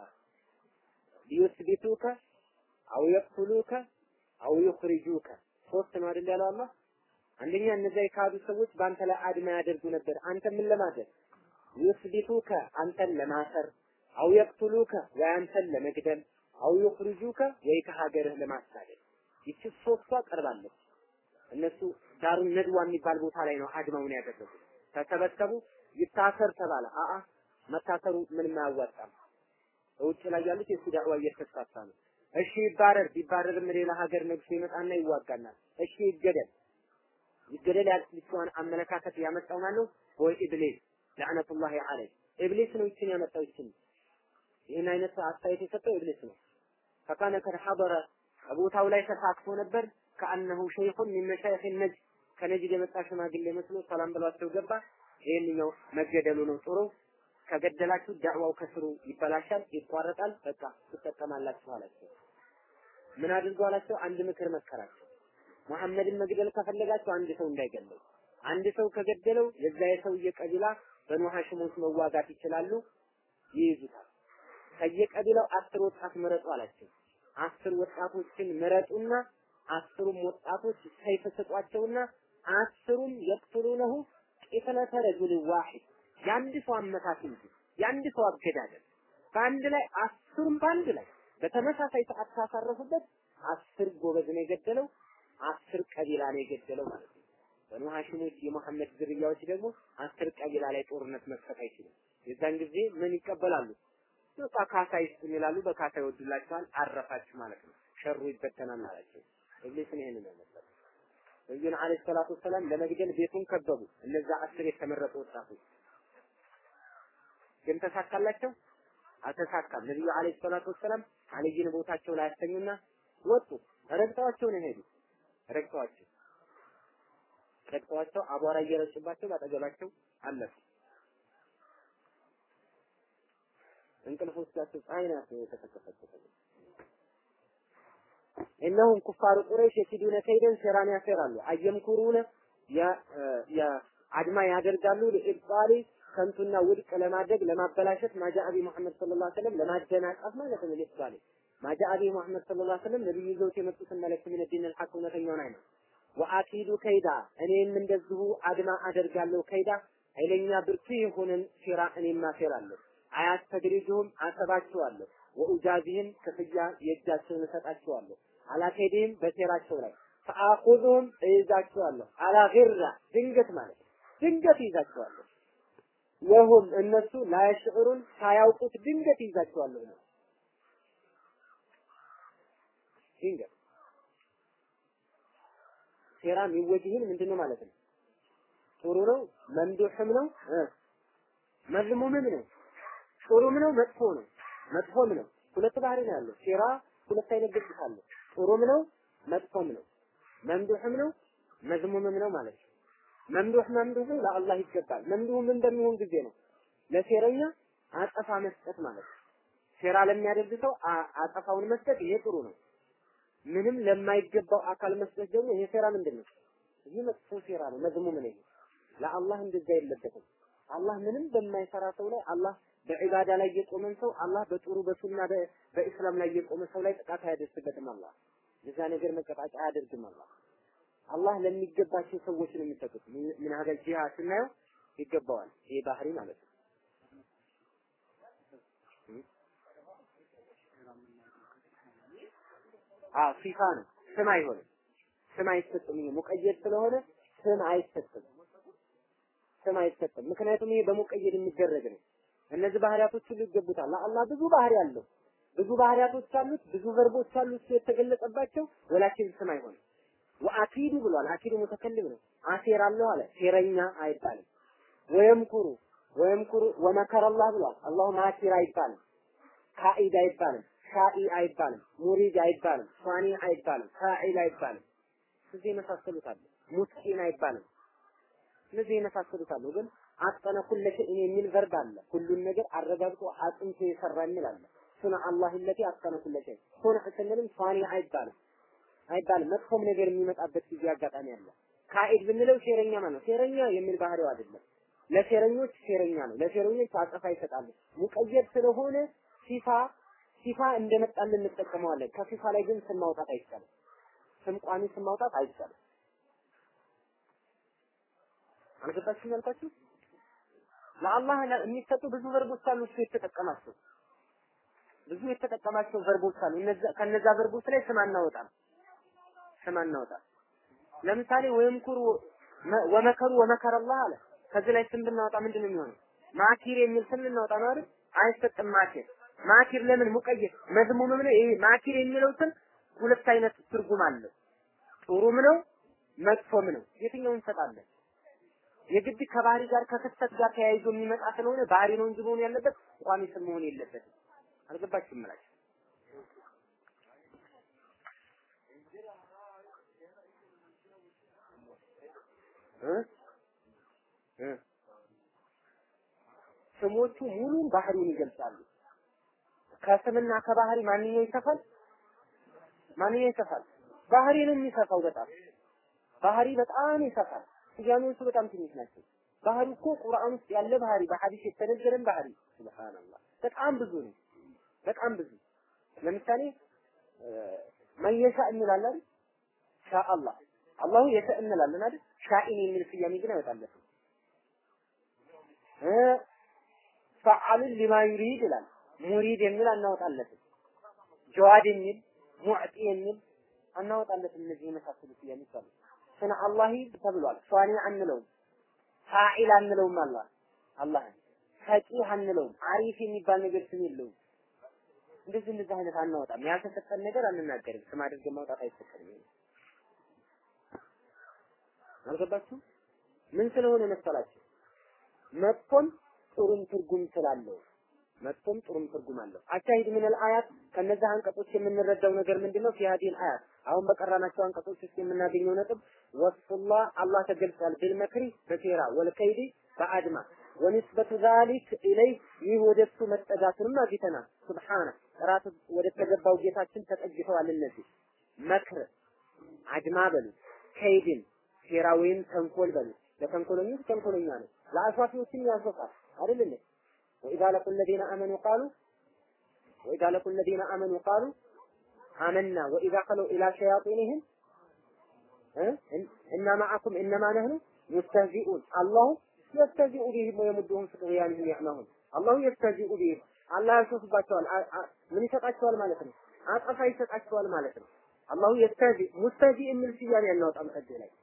ሊዩስቢቱከ አው የቅቱሉከ አው ዩኽሪጁከ ሶስት ነው አይደል ያለው አላህ አንደኛ እነዚያ የካዱ ሰዎች በአንተ ላይ አድማ ያደርጉ ነበር አንተ ምን ለማድረግ ዩስቢቱከ አንተን ለማሰር አው የቅቱሉከ ወይ አንተን ለመግደል አው ዩኽሪጁከ ወይ ከሀገርህ ለማሳደድ ይቺ ሶስቷ ቀርባለች እነሱ ዳሩን ነድዋ የሚባል ቦታ ላይ ነው አድማውን ያደረጉት ተሰበሰቡ ይታሰር ተባለ አአ መታሰሩ ምንም አያዋጣም ውጭ ላይ ያሉት የሱ ዳዕዋ እየተስፋፋ ነው እሺ ይባረር ቢባረርም ሌላ ሀገር ነግሶ ይመጣና ይዋጋናል እሺ ይገደል ይገደል ያልችዋን አመለካከት ያመጣው ማን ነው ወይ ኢብሊስ ለዕነቱላሂ ዐለይህ ኢብሊስ ነው ይችን ያመጣው ይችን ይህን አይነት አስተያየት የሰጠው ኢብሊስ ነው ፈካነ ከድ ሐضረ ቦታው ላይ ተሳትፎ ነበር ከአነሁ ሸይኹን ሚን መሻይኽ ነጅድ ከነጅድ የመጣ ሽማግሌ መስሎ ሰላም ብሏቸው ገባ ይህንኛው መገደሉ ነው ጥሩ ከገደላችሁ ዳዕዋው ከስሩ ይበላሻል ይቋረጣል በቃ ትጠቀማላችሁ አላቸው ምን አድርጎ አላቸው አንድ ምክር መከራቸው መሐመድን መግደል ከፈለጋችሁ አንድ ሰው እንዳይገለው አንድ ሰው ከገደለው የዛ የሰውዬ ቀቢላ በኑ ሐሽሞች መዋጋት ይችላሉ፣ ይይዙታል። ከየቀቢላው አስር ወጣት ምረጡ አላቸው። አስር ወጣቶችን ምረጡና አስሩም ወጣቶች ሰይፍ ስጧቸውና አስሩም የቅትሉነሁ ቂትለተ ረጁል ዋሂድ የአንድ ሰው አመታት እንጂ የአንድ ሰው አገዳደል በአንድ ላይ አስሩም በአንድ ላይ በተመሳሳይ ሰዓት ካሳረፉበት አስር ጎበዝ ነው የገደለው፣ አስር ቀቢላ ነው የገደለው ማለት ነው። በኑ ሐሽሞች የመሐመድ ዝርያዎች ደግሞ አስር ቀቢላ ላይ ጦርነት መክፈት አይችሉም። የዛን ጊዜ ምን ይቀበላሉ? በቃ ካሳ ይስጡን ይላሉ። በካሳ ይወዱላቸዋል። አረፋችሁ ማለት ነው። ሸሩ ይበተናል አላቸው። ኢብሊስን ይሄንን ያመጣው ነብዩን አለይሂ ሰላቱ ወሰላም ለመግደል ቤቱን ከበቡ። እነዛ አስር የተመረጡ ወጣቶች ግን ተሳካላቸው? አልተሳካም። ነብዩ አለይሂ ሰላቱ ወሰላም አልይን ቦታቸው ላይ ያስተኙና ወጡ። ረግጠዋቸው ነው ሄዱ። ረግጠዋቸው ረግጠዋቸው አቧራ እየረጩባቸው ባጠገባቸው አለፉ። እንቅልፍ ውስጣቸው ፀሐይ ናት የተከፈተችው። እነሁም ኩፋሩ ቁረይሽ የሲዱነ ከይደን ሴራን ያሴራሉ። አየምኩሩነ አድማ ያደርጋሉ ለኢብጣሊ ከንቱና ውድቅ ለማድረግ ለማበላሸት ማጃአቢ ሙሐመድ ሰለላሁ ዐለይሂ ወሰለም ለማደናቀፍ ማለት ነው። ለኢብጣሊ ማጃአቢ ሙሐመድ ሰለላሁ ዐለይሂ ወሰለም ነብዩ ይዘውት የመጡትን መልእክት ምን ዲን አልሐቅ እውነተኛውን አይነት ወአኪዱ ከይዳ እኔም እንደዚሁ አድማ አደርጋለሁ ከይዳ ኃይለኛ ብርቱ የሆነን ሴራ እኔም አሴራለሁ። አያስተድሪጅሁም አሰባቸዋለሁ። ወኡጃዚህም ክፍያ የእጃቸውን እሰጣቸዋለሁ። አላከይድህም በሴራቸው ላይ ፈአኹዙሁም እይዛቸዋለሁ። አላ ጊራ ድንገት ማለት ድንገት ይዛቸዋለሁ። ወሁም እነሱ ላያሽዑሩን ሳያውቁት ድንገት ይዛቸዋለሁ ነው። ድንገት ሴራ የሚወጅህን ምንድነው ማለት ነው? ጥሩ ነው፣ መምዱሕም ነው፣ መዝሙምም ነው። ጥሩም ነው፣ መጥፎ ነው። መጥፎም ነው። ሁለት ባህሪ ነው ያለው። ሴራ ሁለት አይነት ገጽታ አለው። ጥሩም ነው፣ መጥፎም ነው። መምዱሕም ነው፣ መዝሙምም ነው ማለት ነው። መምዱህ መምዱህ ለአላህ ይገባል። መምዱህ ምን በሚሆን ጊዜ ነው? ለሴረኛ አጸፋ መስጠት ማለት ነው። ሴራ ለሚያደርግ ሰው አጸፋውን መስጠት ይሄ ጥሩ ነው። ምንም ለማይገባው አካል መስጠት ደግሞ ይሄ ሴራ ምንድን ነው? ይህ መጥፎ ሴራ ነው። መዝሙም ነው። ለአላህ እንደዛ የለበትም። አላህ ምንም በማይሰራ ሰው ላይ አላህ በዒባዳ ላይ የቆመን ሰው አላህ በጥሩ በሱና በኢስላም ላይ የቆመ ሰው ላይ ጥቃት አያደርስበትም። አላህ የዛ ነገር መቀጣጫ አያደርግም። አላህ አላህ ለሚገባቸው ሰዎች ነው የሚሰጡት። ምን ሀገር ጂሃ ስናየው ይገባዋል። ይሄ ባህሪ ማለት ነው። አ ሲፋ ነው። ስም አይሆንም። ስም አይሰጥም። ይሄ ሙቀየድ ስለሆነ ስም አይሰጥም። ስም አይሰጥም። ምክንያቱም ይሄ በሙቀየድ የሚደረግ ነው። እነዚህ ባህሪያቶች ሁሉ ይገቡታል። ለአላህ ብዙ ባህሪ አለው። ብዙ ባህሪያቶች አሉት። ብዙ ቨርቦች አሉት የተገለጸባቸው ወላኪን ስም አይሆንም። ወአኪዱ ብሏል። አኪዱ ሙተከልም ነው። አሴራለሁ አለ። ሴረኛ አይባልም። ወየምኩሩ ወየምኩሩ ወመከረ አላህ ብሏል። አላሁ ማኪር አይባልም። ካኢድ አይባልም። ሻኢ አይባልም። ሙሪድ አይባልም። ሷኒ አይባልም። ፋዒል አይባልም። እዚህ የመሳሰሉት አሉ። ሙትቂን አይባልም። እነዚህ የመሳሰሉት አሉ። ግን አጠነ ኩለ ሸይን የሚል ቨርብ አለ። ሁሉን ነገር አረጋግጦ አጥንቶ የሰራ የሚል አለ። ሱነ አላህ ለቲ አጠነ ኩለ ሸይ ሱነ ስንልም ሷኒ አይባልም አይባልም። መጥፎም ነገር የሚመጣበት ጊዜ አጋጣሚ አለ። ካኢድ ብንለው ሴረኛ ማለት ነው። ሴረኛ የሚል ባህሪው አይደለም። ለሴረኞች ሴረኛ ነው። ለሴረኞች አጸፋ ይሰጣሉ። ሙቀየድ ስለሆነ ሲፋ ሲፋ እንደመጣልን እንጠቀመዋለን። ከሲፋ ላይ ግን ስም ማውጣት አይቻልም። ስም ቋሚ ስም ማውጣት አይቻልም። አልገባችሁም ያልኳችሁ? ለአላህ የሚሰጡ ብዙ ቨርቦች አሉ። እሱ የተጠቀማቸው ብዙ የተጠቀማቸው ቨርቦች አሉ። እነዛ ከነዛ ቨርቦች ላይ ስም አናወጣም። ስም አናወጣም። ለምሳሌ ወይምኩሩ ወመከሩ ወመከረ አላህ አለ። ከዚህ ላይ ስም ብናወጣ ምንድን ነው የሚሆነው? ማኪር የሚል ስም ልናወጣ ነው አይደል? አይሰጥም። ማኪር ማኪር ለምን ሙቀየድ መዝሙምም ነው። ይሄ ማኪር የሚለው ስም ሁለት አይነት ትርጉም አለው። ጥሩም ነው መጥፎም ነው። የትኛውን እንሰጣለን? የግድ ከባህሪ ጋር ከክስተት ጋር ተያይዞ የሚመጣ ስለሆነ ባህሪ ነው እንጂ መሆን ያለበት ቋሚ ስም መሆን የለበትም። አልገባችሁም እላችሁ እ እ ስሞቹ ሙሉን ባህሪውን ይገልጻሉ። ከስምና ከባህሪ ማንኛው ይሰፋል? ማንኛው ይሰፋል? ባህሪ ነው የሚሰፋው። በጣም ባህሪ በጣም ይሰፋል። ስያሜዎቹ በጣም ትንሽ ናቸው። ባህሪ እኮ ቁርአን ውስጥ ያለ ባህሪ በሐዲስ የተነገረን ባህሪ ሱብሃንአላህ በጣም ብዙ ነው። በጣም ብዙ ለምሳሌ መየሻ እንላለን አይደል? ሻአላህ አላሁ የተ እንላለን አይደል? ሻኢን የሚል ስያሜ ግን አይወጣለትም። እ ፈዓሉን ሊማ ዩሪድ ይላል። ሙሪድ የሚል አናወጣለትም። ጀዋድ የሚል ሙዕጢ የሚል አናወጣለትም። እነዚህ የመሳሰሉ ስያሜዎች አሉ። ስነ አላሂ ተብሏል። ሷኒ አንለውም፣ ፋዒል አንለውም። አላህ አላህ ፈቂህ አንለውም። አሪፍ የሚባል ነገር ስም የለውም። እንደዚህ እንደዚህ አይነት አናወጣም። ያልተሰጠን ነገር አንናገርም። ስም አድርገን ማውጣት አይፈቀድም። አልገባችሁ? ምን ስለሆነ መሰላችሁ? መጥፎም ጥሩም ትርጉም ስላለው መጥፎም ጥሩም ትርጉም አለው። አሻሂድ ምን አያት ከነዚህ አንቀጾች የምንረዳው ነገር ምንድነው? ፊ ሀዲል አያት አሁን በቀራናቸው አንቀጾች ውስጥ የምናገኘው ነጥብ ወስፉላህ አላህ ተገልጿል። ቢልመክሪ በሴራ ወልከይዲ በአድማ ወንስበቱ ዛሊክ ኢለይ ይህ ወደሱ መጠጋቱንም አግኝተናል። ሱብሓነ ጥራት ወደ ተገባው ጌታችን ተጠግተዋል። እነዚህ መክር አድማ በሉት፣ ከይድን ሴራ ወይም ተንኮል በሉት። ለተንኮለኞች ተንኮለኛ ነው፣ ለአሿፊዎችም ያሾፋል አይደል? ወኢዛ ለቁ ለዚነ አመኑ ቃሉ ወኢዛ ለቁ ለዚነ አመኑ ቃሉ አመና ወኢዛ ኸለው ኢላ ሸያጢንህም እና ማዓኩም እነማ ነህኑ ሙስተህዚኡን አላሁ የስተዚኡ ቢህም ወየሙድሁም ፊ ጡግያንህም ያዕመሁን አላሁ የስተዚኡ ቢህም አላህ ያሾፍባቸዋል። ምን ይሰጣቸዋል ማለት ነው? አጠፋ ይሰጣቸዋል ማለት ነው። አላሁ የስተዚ ሙስተዚ የሚል ስያሜ ያናወጣም ከዚህ ላይ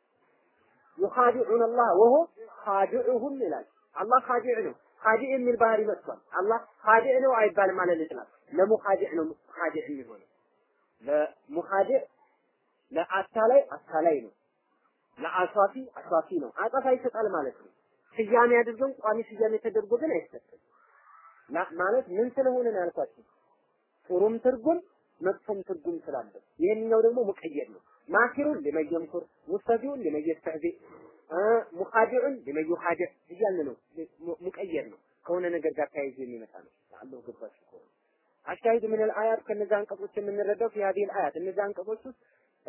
ዩኻዲዑን አላህ ወሆ ኻዲዑሁም ይላል። አላህ ኻዲዕ ነው። ኻዲዕ የሚል ባህሪ መጥቷል። አላህ ኻዲዕ ነው አይባልም ማለት ይችላል። ለሙኻዲዕ ነው ኻዲዕ የሚሆነው። ለሙኻዲዕ ለአታላይ አታላይ ነው። ለአሷፊ አሷፊ ነው። አጠፋ ይሰጣል ማለት ነው። ስያሜ አድርገን ቋሚ ስያሜ ተደርጎ ግን አይሰጥም። ማለት ምን ስለሆነ ነው ያልኳችሁ? ጥሩም ትርጉም መጥፎም ትርጉም ስላለው ይሄንኛው ደግሞ ሙቀየድ ነው። ማኪሩን ሊመየምኩር ሙስተዚኡን ሊመየስተህዚ ሙኻዲዑን ሊመዩኻዲዕ እያልን ነው። ሙቀየድ ነው። ከሆነ ነገር ጋር ተያይዞ የሚመጣ ነው። አላሁ ገባችሁ ከሆነ አሻሂድ ምን አልአያት ከነዚህ አንቀጾች የምንረዳው ፊ ሀዲህ አልአያት እነዚህ አንቀጾች ውስጥ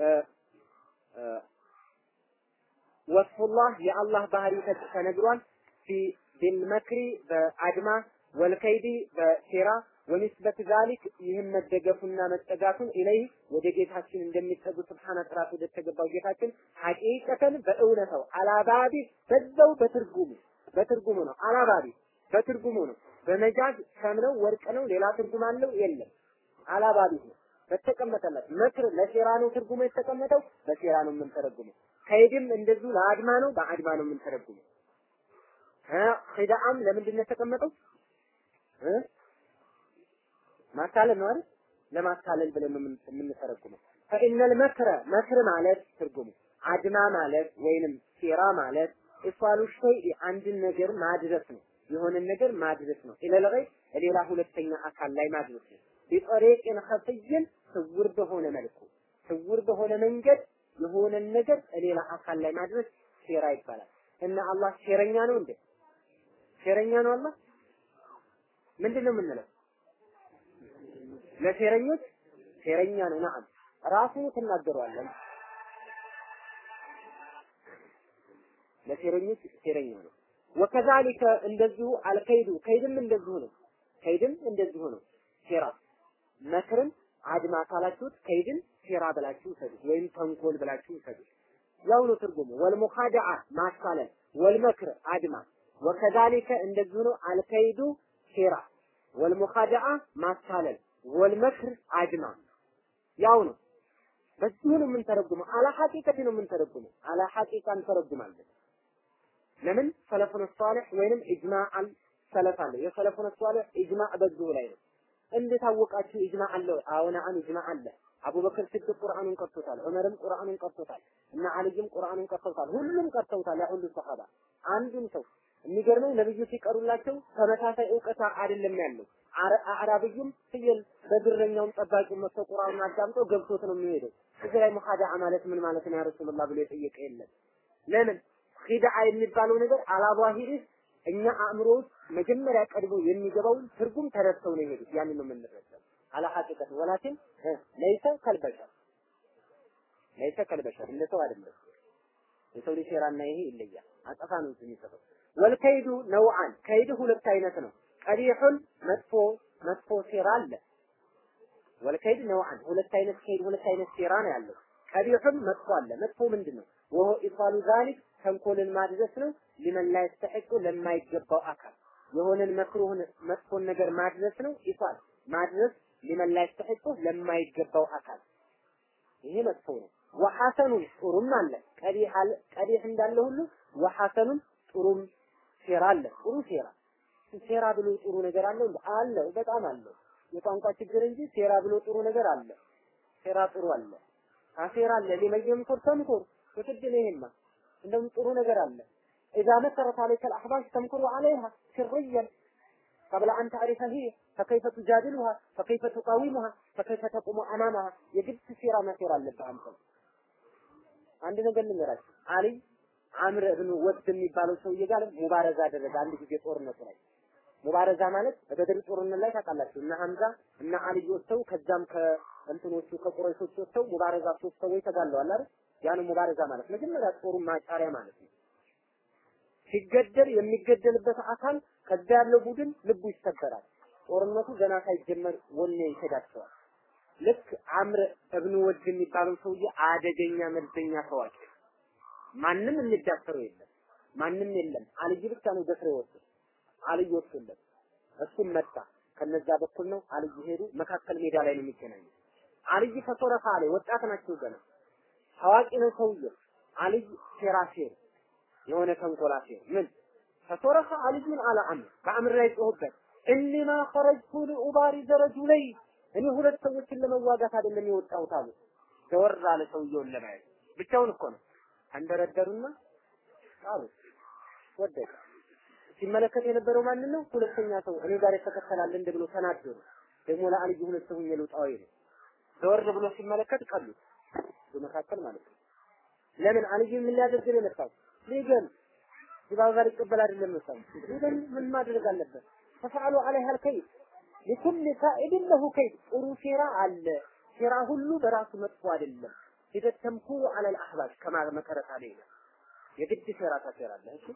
ወስፉላህ የአላህ ባህሪ ተነግሯል። ፊ ቢልመክሪ በአድማ ወልከይዲ በሴራ ወኒስበት ዛሊክ ይህም መደገፉና መጠጋቱን ኢለይህ ወደ ጌታችን እንደሚጠጉ ስብሓነ ጥራት ወደ ተገባው ጌታችን ሐቂቀተን በእውነታው አላባቢ በዛው በትርጉሙ በትርጉሙ ነው። አላባቢ በትርጉሙ ነው። በመጃዝ ሰም ነው ወርቅ ነው ሌላ ትርጉም አለው የለም። አላባቢ ነው በተቀመጠለት መክር ለሴራ ነው ትርጉሙ የተቀመጠው በሴራ ነው የምንተረጉመው። ከይድም እንደዚሁ ለአድማ ነው በአድማ ነው የምንተረጉመው። ኺዳአም ለምንድን ነው የተቀመጠው? ማታለል ነው አይደል? ለማታለል ብለን ነው የምንተረጉመው። ፈኢነል መክረ መክር ማለት ትርጉሙ አድማ ማለት ወይንም ሴራ ማለት ኢፋሉ ሸይእ አንድን ነገር ማድረስ ነው። የሆነን ነገር ማድረስ ነው። ኢለል ገይብ ሌላ ሁለተኛ አካል ላይ ማድረስ ነው። ቢጠሪቅን ኸፍይን ስውር በሆነ መልኩ ስውር በሆነ መንገድ የሆነን ነገር ሌላ አካል ላይ ማድረስ ሴራ ይባላል። እና አላህ ሴረኛ ነው እንዴ? ሴረኛ ነው አላህ? ምንድን ነው የምንለው? ለሴረኞች ሴረኛ ነው። ነዓም ራሱ ትናገረዋለን። ለሴረኞች ሴረኛ ነው። ወከዛሊከ እንደዚሁ አልከይዱ ከይድም እንደዚሁ ነው። ከይድም እንደዚሁ ነው። ሴራ መክርን አድማ ካላችሁት ከይድን ሴራ ብላችሁ ውሰዱት፣ ወይም ተንኮል ብላችሁ ውሰዱት። ያው ነው ትርጉሙ። ወልሙኻደዓ ማታለል፣ ወልመክር አድማ፣ ወከዛሊከ እንደዚሁ ነው። አልከይዱ ሴራ፣ ወልሙኻደዓ ማታለል፣ ወልመክር አድማ ያው ነው። በዚሁ ነው የምንተረጉመው። አላ ሐቂቀት ነው የምንተረጉመው። አላ ሐቂቃ እንተረጉማለን። ለምን ሰለፉን ሷሊህ ወይንም ኢጅማዕ ሰለፍ አለ። የሰለፉን ሷሊህ ኢጅማዕ በዚሁ ላይ ነው። እንዴት አወቃችሁ? ኢጅማዕ አለ። አዎን አን ኢጅማዕ አለ። አቡበክር ስድቅ ቁርአኑን ቀርቶታል። ዑመርም ቁርአኑን ቀርቶታል። እና አልይም ቁርአኑን ቀርቶታል። ሁሉም ቀርተውታል። ያ ሁሉ ሰሃባ አንዱን ሰው የሚገርመው ነብዩ ሲቀሩላቸው ተመሳሳይ እውቀት አይደለም ያለው። አዕራብዩም ፍየል በግረኛውም ጠባቂው መጥቶ ቁርአኑን አዳምጦ ገብቶት ነው የሚሄደው። እዚህ ላይ ሙኻዳዓ ማለት ምን ማለት ነው ያ ረሱላህ ብሎ የጠየቀ የለም። ለምን ኺዳዓ የሚባለው ነገር አላባሂሪ እኛ አእምሮ ውስጥ መጀመሪያ ቀድሞ የሚገባውን ትርጉም ተረድተው ነው የሄዱት። ያንን ነው የምንረዳው። አላ ሐቂቀት ወላኪን ለይሰ ከልበሸር ለይሰ ከልበሸር እንደ ሰው አይደለም። የሰው ልጅ ሴራና ይሄ ይለያል። አጠፋ ነው የሚሰጠው። ወልከይዱ ነውዓን ከይድ ሁለት አይነት ነው። ቀቢሑን መጥፎ መጥፎ ሴራ አለ። ወልከይድ ነውዓን ሁለት አይነት ከይድ ሁለት አይነት ሴራ ነው ያለው። ቀቢሑን መጥፎ አለ። መጥፎ ምንድን ነው? ወሆ ኢፋሉ ዛሊክ ተንኮልን ማድረስ ነው። ሊመን ላይ ተሐቁ ለማይገባው አካል የሆነን መክሩህን መጥፎን ነገር ማድረስ ነው። ኢፋል ማድረስ ሊመን ላይ ተሐቁ ለማይገባው አካል ይሄ መጥፎ ነው። ወሐሰኑን ጥሩም አለ። ቀቢህ አለ ቀቢህ እንዳለ ሁሉ ወሐሰኑን ጥሩም ሴራ አለ። ጥሩ ሴራ ሴራ ብሎ ጥሩ ነገር አለ አለ በጣም አለ። የቋንቋ ችግር እንጂ ሴራ ብሎ ጥሩ ነገር አለ። ሴራ ጥሩ አለ። ካሴራ አለ ሊመየም ኩር ተምኩር የግድ ነው ይሄማ እንደውም ጥሩ ነገር አለ إذا مكرت عليك الأحباش تمكر عليها سريا قبل أن تعرف هي فكيف تجادلها فكيف تقاومها فكيف تقوم أمامها يجب سيرة ما سيرة لبها أنت عندنا قال لنا علي አምር እብኑ ወድ የሚባለው ሰውዬ ጋር ሙባረዛ አደረገ አንድ ጊዜ ጦርነቱ ላይ ሙባረዛ ማለት በበድር ጦርነት ላይ ታውቃላችሁ እነ ሐምዛ እነ አልይ ወጥተው ከዛም ከእንትኖቹ ከቁረይሾች ወጥተው ሙባረዛ ሶስት ሰዎች ተጋለዋል አይደል ያን ሙባረዛ ማለት መጀመሪያ ጦሩን ማጫሪያ ማለት ነው ሲገደል የሚገደልበት አካል ከዛ ያለው ቡድን ልቡ ይሰበራል ጦርነቱ ገና ሳይጀመር ወኔ ይከዳቸዋል ልክ አምር እብኑ ወድ የሚባለው ሰውዬ አደገኛ መልሰኛ ታዋቂ ማንም የሚዳፈረው የለም ማንም የለም አልይ ብቻ ነው ደፍሮ ወጡ አልይ ወጡለት እሱም መጣ ከነዛ በኩል ነው አልይ ሄዱ መካከል ሜዳ ላይ ነው የሚገናኙ አልይ ፈሶረፋ ላይ ወጣት ናቸው ገና ታዋቂ ነው ሰውዬው አልይ ሴራ ሴር የሆነ ተንኮላ ሴር ምን ፈሶረፋ አልዩን አለ አምር በአምር ላይ ጮህበት እኒማ ኸረጅቱ ሊኡባሪዘ ረጁለይ እኔ ሁለት ሰዎችን ለመዋጋት አይደለም የወጣሁት አሉ ዘወር አለ ሰውየውን ለማየት ብቻውን እኮ ነው አንደረደሩና አሉ ወደቀ ሲመለከት የነበረው ማንን ነው ሁለተኛ ሰው እኔ ጋር የተከተላል እንደ ብሎ ተናደሩ ደግሞ ለአልይ ሁለት ሰው የሉጣው ይሄ ዘወር ብሎ ሲመለከት ቀሉት በመካከል ማለት ነው ለምን አልይ ምን ሊያደርግ ነው የመጣው ሊገል ሲባል ጋር ይቀበል አይደለም መጣው ሊገል ምን ማድረግ አለበት ተፈዓሉ عليها الكيد لكل كائد له كيد ጥሩ ሴራ አለ ሴራ ሁሉ በራሱ መጥፎ አይደለም إذا التمكور على الأحباب كما مكرت علينا የግድ ሴራ ታሴራለህ እሺ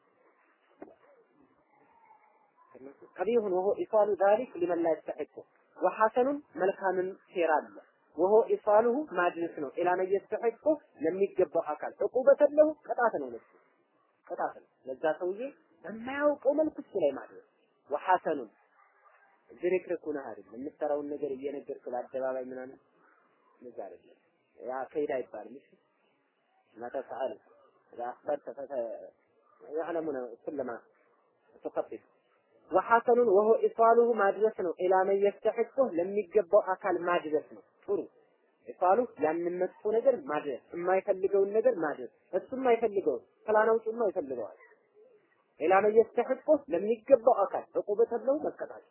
قبيح وهو إيصال ذلك لمن لا يستحقه وحسن ملكام ሴራ አለ وهو إيصاله ማድረስ ነው إلى من يستحقه ለሚገባው አካል ዕቁበተ له ቅጣት ነው ለሱ ቅጣት ነው ለዛ ሰውዬ በማያውቀው መልኩ እሱ ላይ ማድረስ وحسن ዝርክርክ ሆነህ አይደለም የምትሰራውን ነገር እየነገርክ ለአደባባይ ምናምን እንደዛ አይደለም ያ ከይዳ አይባልም እሺ ما تفعل إذا أخبرت فت يعلمون كل ما تخطط وحسن وهو إيصاله ማድረስ ነው إلى من يستحقه ለሚገባው አካል ማድረስ ነው ጥሩ ኢሳሉ ያንን መጥፎ ነገር ማድረስ የማይፈልገውን ነገር ማድረስ እሱ የማይፈልገውን ፕላን አውጪማ ይፈልገዋል ኢላ መን የስተሕቁ ለሚገባው አካል ዕቁበተ ለው መቀጣት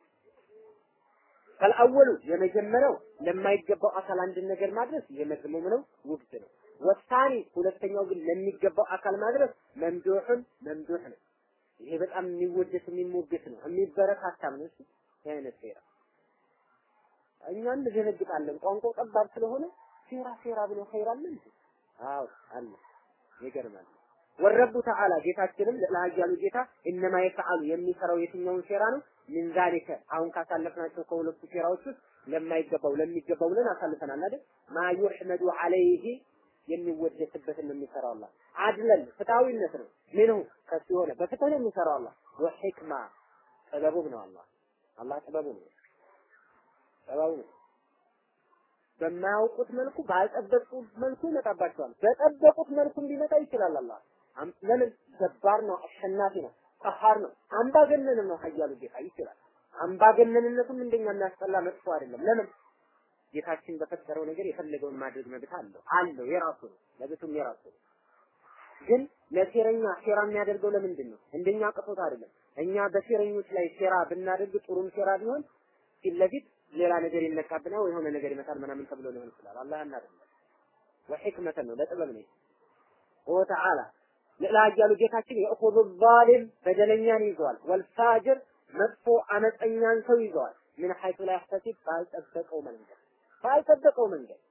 ከልአወሉ የመጀመሪያው ለማይገባው አካል አንድን ነገር ማድረስ ይሄ መዝሙም ነው ውግድ ነው ወሳኒ ሁለተኛው ግን ለሚገባው አካል ማድረስ መምዱሕን መምዱሕ ነው ይሄ በጣም የሚወደስ የሚሞገስ ነው የሚበረታታም ነው እሺ ይሄ አይነት ሴራ እኛ እንዘነግጣለን ቋንቋው ጠባብ ስለሆነ ሴራ ሴራ ብሎ ኸይር አለ እንዴ አዎ አለ ይገርማል ወረቡ ተዓላ ጌታችንም ለሀያሉ ጌታ እነማ የፈዓሉ የሚሰራው የትኛውን ሴራ ነው ምን ዛሊከ አሁን ካሳለፍናቸው ከሁለቱ ሴራዎች ውስጥ ለማይገባው ለሚገባው ብለን አሳልፈናል አይደል ማ ዩሕመዱ ዐለይሂ የሚወደስበትን ነው የሚሰራው አላህ አድለን ፍትሃዊነት ነው ምንሁ ከሱ የሆነ በፍትህ ነው የሚሰራው አላህ ወሕክማ ጥበቡም ነው አላህ አላህ ጥበቡ ነው ጥበቡ ነው በማያውቁት መልኩ ባልጠበቁት መልኩ ይመጣባቸዋል በጠበቁት መልኩ ሊመጣ ይችላል አላህ ለምን ገባር ነው አሸናፊ ነው ቀሃር ነው አምባገነንም ነው ሀያሉ ጌታ ይችላል አምባገነንነቱም እንደኛ የሚያስጠላ መጥፎ አይደለም ለምን ጌታችን በፈጠረው ነገር የፈለገውን ማድረግ መብት አለው አለው የራሱ ነው መብቱም የራሱ ነው ግን ለሴረኛ ሴራ የሚያደርገው ለምንድን ነው እንደኛ ቅቶት አይደለም እኛ በሴረኞች ላይ ሴራ ብናደርግ ጥሩም ሴራ ቢሆን ፊት ለፊት ሌላ ነገር ይነካብና ወይ የሆነ ነገር ይመጣል ምናምን ተብሎ ሊሆን ይችላል አላህ ያናደለ ወሕክመተን ነው ለጥበብ ነው ወተዓላ ለላያሉ ጌታችን የእኹዙ ዛሊም በደለኛን ይዘዋል ወልፋጅር መጥፎ አመፀኛን ሰው ይዘዋል ምን ሐይቱ ላይ ያህተሲብ ባልጠበቀው መንገድ ባልጠበቀው መንገድ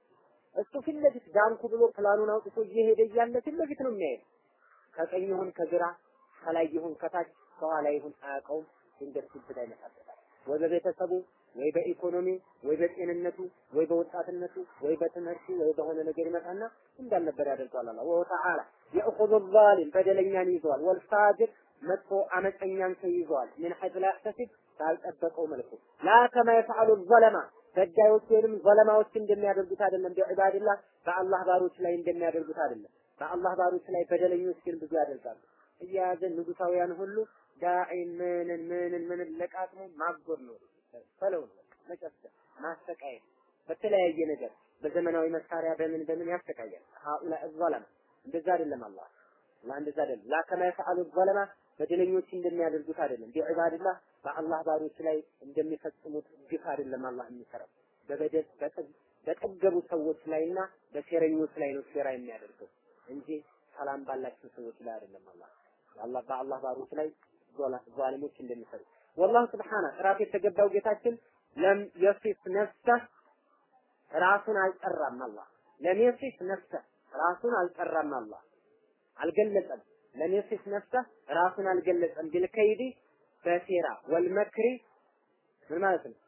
እሱ ፊት ለፊት ዳንኩ ብሎ ፕላኑን አውጥቶ እየሄደ እያለ ፊት ለፊት ነው የሚያየው። ከቀኝ ይሁን ከግራ ከላይ ይሁን ከታች ከኋላ ይሁን አያውቀውም። ድንገት ግብዳ ይመጣበታል። ወይ በቤተሰቡ ወይ በኢኮኖሚ ወይ በጤንነቱ ወይ በወጣትነቱ ወይ በትምህርቱ ወይ በሆነ ነገር ይመጣና እንዳልነበር ያደርገዋል። አላህ ወሁ ተዓላ የእኹዙ ዛሊም በደለኛን ይዘዋል። ወልፋጅር መጥፎ አመፀኛን ሰው ይዘዋል። ምን ሐይት ላ ያሕተሲብ ባልጠበቀው መልኩ ላ ከማ የፈዓሉ ዘለማ በዳዮች ወይንም ዘለማዎች እንደሚያደርጉት አይደለም። ቢዕባድላህ በአላህ ባሮች ላይ እንደሚያደርጉት አይደለም። በአላህ ባሮች ላይ በደለኞች ግን ብዙ ያደርጋሉ። እየያዘ ንጉሳውያን ሁሉ ዳዒን ምንን ምንን ምንን ለቃቅሞ ማጎር ነው ፈለው ነው መጨፍጨፍ፣ ማሰቃየት በተለያየ ነገር በዘመናዊ መሳሪያ በምን በምን ያሰቃያል። ሀኡላ ዘለማ እንደዛ አይደለም አላህ አላህ እንደዛ አይደለም። ላ ከማ የፈዓሉ ዘለማ በደለኞች እንደሚያደርጉት አይደለም። ቢዕባድላህ በአላህ ባሮች ላይ እንደሚፈጽሙት ግፍ አይደለም አላህ የሚሰራው በበደል በጠገቡ ሰዎች ላይና በሴረኞች ላይ ነው ሴራ የሚያደርገው እንጂ ሰላም ባላቸው ሰዎች ላይ አይደለም አላህ አላህ በአላህ ባሮች ላይ ዛሊሞች እንደሚሰሩ ወላሁ ስብሓነ ጥራት የተገባው ጌታችን ለም የሲፍ ነፍሰህ ራሱን አልጠራም አላህ ለም የሲፍ ነፍሰህ ራሱን አልጠራም አላህ አልገለጸም ለም የሲፍ ነፍሰህ ራሱን አልገለጸም ቢልከይዲ በሴራ ወልመክሪ ምን ማለት ነው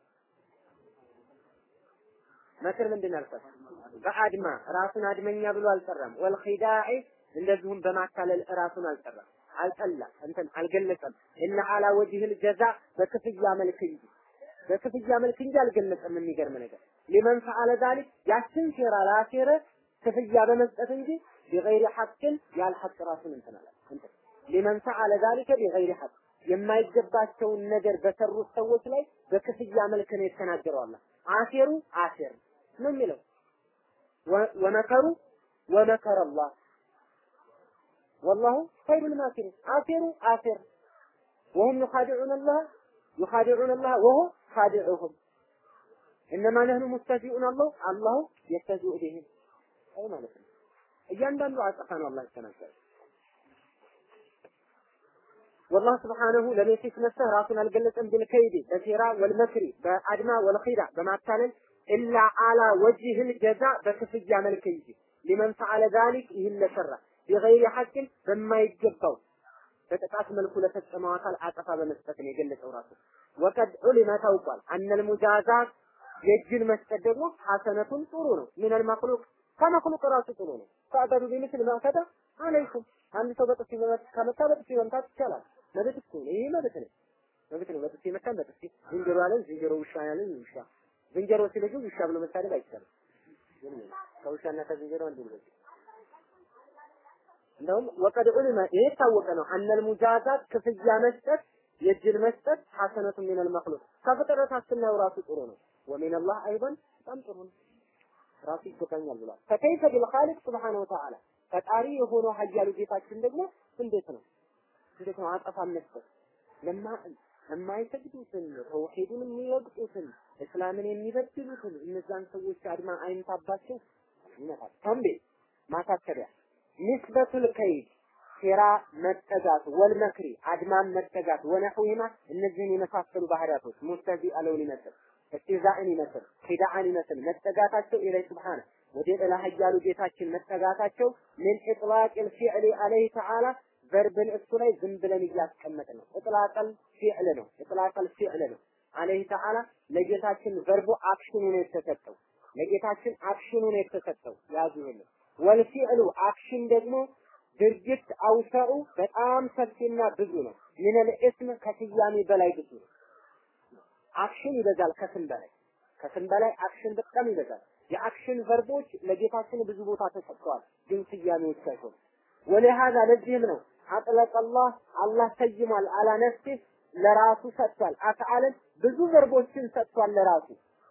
መክር ምንድን አልኳት በአድማ ራሱን አድመኛ ብሎ አልጠራም ወልኺዳዒ እንደዚሁም በማታለል ራሱን አልጠራም አልጠላ እንትን አልገለጸም እና አላ ወጅህል ጀዛ በክፍያ መልክ እንጂ በክፍያ መልክ እንጂ አልገለጸም። የሚገርም ነገር ሊመን ፈዓለ ዛሊክ ያችን ሴራ ላሴረ ክፍያ በመስጠት እንጂ ቢገይሪ ሐቅን ያል ሐቅ ራሱን እንትን አለ እንትን ሊመን ፈዓለ ዛሊከ ቢገይሪ ሐቅ የማይገባቸውን ነገር በሰሩት ሰዎች ላይ በክፍያ መልክ ነው የተናገረው አላህ። አሴሩ አሴር ነው የሚለው ወመከሩ ወመከረ አላህ والله خير الماكرين آثروا آثر وهم يخادعون الله يخادعون الله وهو خادعهم إنما نحن مستهزئون الله الله يستهزئ بهم أي ما نفهم እያንዳንዱ አጸፋ ነው አላህ የተናገረ والله سبحانه لم يصف نفسه ራሱን አልገለጸም بالكيد በሴራ والمكر በአድማ والخيራ በማታለል إلا على وجه الجزاء በክፍያ መልክ እንጂ لمن فعل ذلك ይህን ለሰራ ቢገይሪ ሐቅን በማይገባው በጥቃት መልኩ ለፈጸመው አካል አጠፋ በመስጠት ነው የገለጸው ራሱ። ወቀድ ዑሊመ ታውቋል። አነል ሙጃዛት የእጅን መስጠት ደግሞ ሐሰነቱን ጥሩ ነው። ሚነል መክሉቅ ከመክሉቅ ራሱ ጥሩ ነው። ፈአበዱ ቢምስል ማከተ አለይኩም አንድ ሰው በጥፊ ከመታ በጥፊ መምታት ይቻላል። መብት እኮ ነው። ይሄ መብት ነው። መብት ነው። በጥፊ መታን በጥፊ ዝንጀሮ ያለን ዝንጀሮ፣ ውሻ ያለን ውሻ። ዝንጀሮ ሲልጁ ውሻ ብሎ መሳደብ አይቻልም። ከውሻና ከዝንጀሮ አንዱ ነው። እንደውም ወቀድ ዑሊመ ይሄ የታወቀ ነው። አነል ሙጃዛት ክፍያ መስጠት የእጅን መስጠት ሐሰነቱ ሚነል መክሉቅ ከፍጥረታት ስናየው ራሱ ጥሩ ነው። ወሚን አላህ አይበን በጣም ጥሩ ነው። ራሱ ይገባኛል ብሏል። ፈከይፈ ቢልኻሊቅ ስብሓነ ወተዓላ ፈጣሪ የሆነው ኃያሉ ጌታችን ደግሞ እንዴት ነው እንዴት ነው አጠፋ መስጠት ለማ የማይሰግዱትን ተውሂዱን የሚወቅጡትን እስላምን የሚበድሉትን እነዛን ሰዎች አድማ አይንታባቸው ይመታል። ተንቤ ማሳሰቢያ ንስበቱል ከይድ ሴራ መጠጋት ወልመክሪ አድማን መጠጋት ወነሑሂማ እነዚህን የመሳሰሉ ባህሪያቶች ሙስተዚ አለውን ይመስል እስትዛእን ይመስል ኺዳአን ይመስል መጠጋታቸው ኢለይ ስብሓነ ወደ ጥላ ኃያሉ ጌታችን መጠጋታቸው ምን ኢጥላቅል ፊዕሊ አለይህ ተዓላ ቨርብን እሱ ላይ ዝም ብለን እያስቀመጥ ነው። እጥላቀል ፊዕል ነው። እጥላቀል ፊዕል ነው። አለይህ ተዓላ ለጌታችን ቨርቡ አክሽኑ ነው የተሰጠው። ለጌታችን አክሽኑ ነው የተሰጠው። ያዙ ይሄንን ወልፊዕሉ አክሽን ደግሞ ድርጊት አውሰዑ በጣም ሰፊና ብዙ ነው። ሚነል እስም ከስያሜ በላይ ብዙ ነው። አክሽን ይበዛል ከስም በላይ ከስም በላይ አክሽን በጣም ይበዛል። የአክሽን ቨርቦች ለጌታችን ብዙ ቦታ ተሰጥተዋል፣ ግን ስያሜዎች ሳይሆን ወለሃዛ ለዚህም ነው አጥለቀ አላህ አላህ ሰይሟል አላ ነፍሲ ለራሱ ሰጥቷል። አፍዓልን ብዙ ቨርቦችን ሰጥቷል ለራሱ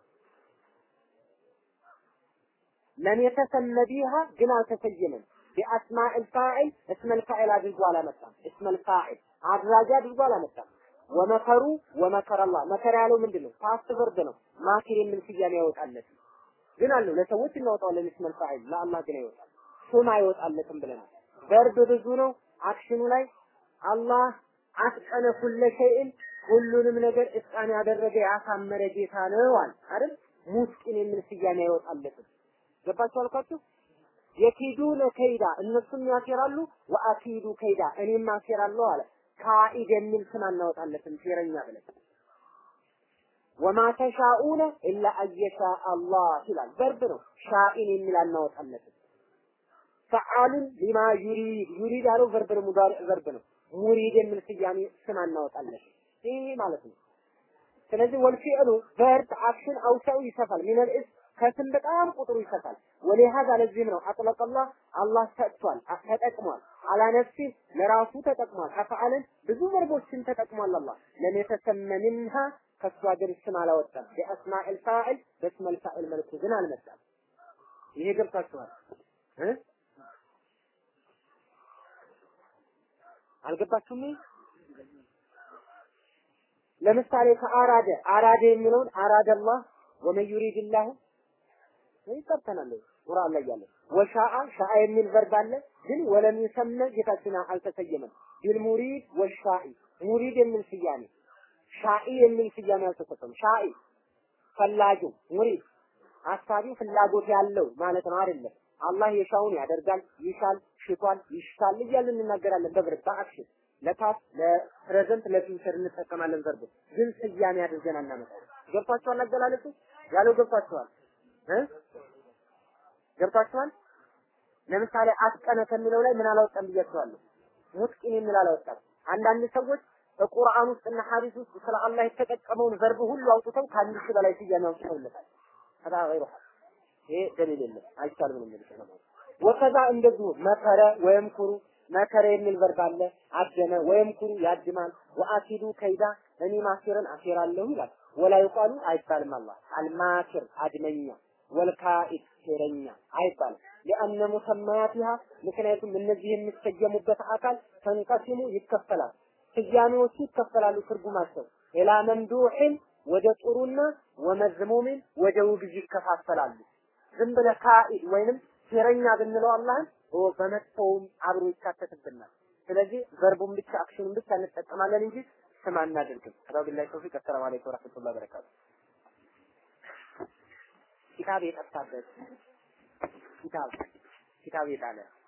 ለም የተሰመ ቢሃ ግን አልተሰየመም። ቢአስማዕ ልፋዒል እስመ ልፋዒል አድርጎ አላመጣም። እስመ ልፋዒል አድራጊ አድርጎ አላመጣም። ወመከሩ ወመከረ አላህ መከራ ያለው ምንድን ነው? ፓስት ቨርብ ነው። ማኪር የሚል ስያሜ ያወጣለት ግን አለው ለሰዎች እናወጣዋለን። እስመ ልፋዒል ለአላህ ግን አይወጣም። ስም አይወጣለትም ብለናል። ቨርብ ብዙ ነው። አክሽኑ ላይ አላህ አትቀነ ኩለ ሸይእን ሁሉንም ነገር እጣን ያደረገ ያሳመረ ጌታ ነው አለ አይደል? ሙስቂን የሚል ስያሜ አይወጣለትም። ገባችሁ አልኳችሁ? የኪዱነ ከይዳ እነሱም ያሴራሉ፣ ወአኪዱ ከይዳ እኔም አሴራለሁ አለ። ካኢድ የሚል ስም አናወጣለትም ሴረኛ ብለን ወማ ተሻኡነ ኢላ አየሻ አላህ ይላል። ቨርብ ነው። ሻኢን የሚል አናወጣለትም። ፈዓሉን ሊማ ዩሪድ ዩሪድ ያለው ቨርብ ነው፣ ሙዳሪዕ ቨርብ ነው። ሙሪድ የሚል ስያሜ ስም አናወጣለትም። ይህ ማለት ነው። ስለዚህ ወልፊዕሉ ቨርብ አክሽን አውሳው ይሰፋል። ሚነል እስ ከስም በጣም ቁጥሩ ይሰፋል። ወሊሃዛ ለዚህም ነው አጥለቀላህ አላህ ሰጥቷል፣ ተጠቅሟል። አላ ነፍሲ ለራሱ ተጠቅሟል። አፍዓልን ብዙ ቨርቦችን ተጠቅሟል። አላህ ለም የተሰመ ሚንሃ ከሱ ሀገር ስም አላወጣም። በአስማኢል ፋዒል በስመል ፋዒል መልኩ ግን አልመጣም። ይሄ ገብታችኋል እ አልገባችሁም? ለምሳሌ ከአራደ አራደ የሚለውን አራደ አላህ ወመን ዩሪድላሁ ይቀርተናል ቁርአን ላይ ያለ ወሻአ ሻአ የሚል ቨርብ አለ ግን ወለም ይሰመ ጌታችን አልተሰየመም ቢልሙሪድ ወሻኢ ሙሪድ የሚል ስያሜ ሻኢ የሚል ስያሜ አልተሰጠም ሻኢ ፈላጊው ሙሪድ አሳቢው ፍላጎት ያለው ማለት ነው አይደለም አላህ የሻውን ያደርጋል ይሻል ሽቷል ይሽታል እያልን እንናገራለን በብረት በአክሽን ለፓስ ለፕሬዘንት ለፊውቸር እንጠቀማለን ቨርብ ግን ስያሜ አድርገን አናመጣው ገብቷችኋል አገላለጹ ያለው ገብቷችኋል እ ገብቷችኋል ለምሳሌ አስቀነ ከሚለው ላይ ምን አላወጣም ብያችኋለሁ ሙትቂን የሚል አላወጣም አንዳንድ ሰዎች በቁርአን ውስጥና ሐዲስ ውስጥ ስለ አላህ የተጠቀመውን ቨርብ ሁሉ አውጥተው ከአንድ ሺህ በላይ ስያሜ አውጥተውለታል ከዛ ገይሩ ይሄ ደሊል የለም አይቻልም ነው የሚሉት ነው ወከዛ እንደዚሁ መከረ ወይም ኩሩ መከረ የሚል ቨርብ አለ አደመ ወይም ኩሩ ያድማል ወአኪዱ ከይዳ እኔ ማኪርን አኪራለሁ ይላል ወላ ይቃሉ አይባልም አላህ አልማኪር አድመኛ ወልካኢድ ሴረኛ አይባልም ሊአነ ሙሰማያቲሃ ምክንያቱም እነዚህ የሚሰየሙበት አካል ተንቀሲሙ ይከፈላል ስያሜዎቹ ይከፈላሉ ትርጉማቸው ኢላ መምዱሕን ወደ ጥሩና ወመዝሙምን ወደ ውግዝ ይከፋፈላሉ ዝም ብለህ ካኢድ ወይንም ሴረኛ ብንለው አላህን በመጥፎውም አብሮ ይካተትብናል ስለዚህ ቨርቡን ብቻ አክሽኑን ብቻ እንጠቀማለን እንጂ ስም አናደርግም አላሁ ቢላሂ ተውፊቅ አሰላሙ አለይኩም ወራህመቱላሂ ወበረካቱ ኪታብ የጠፋበት ኪታብ ኪታብ የጣለ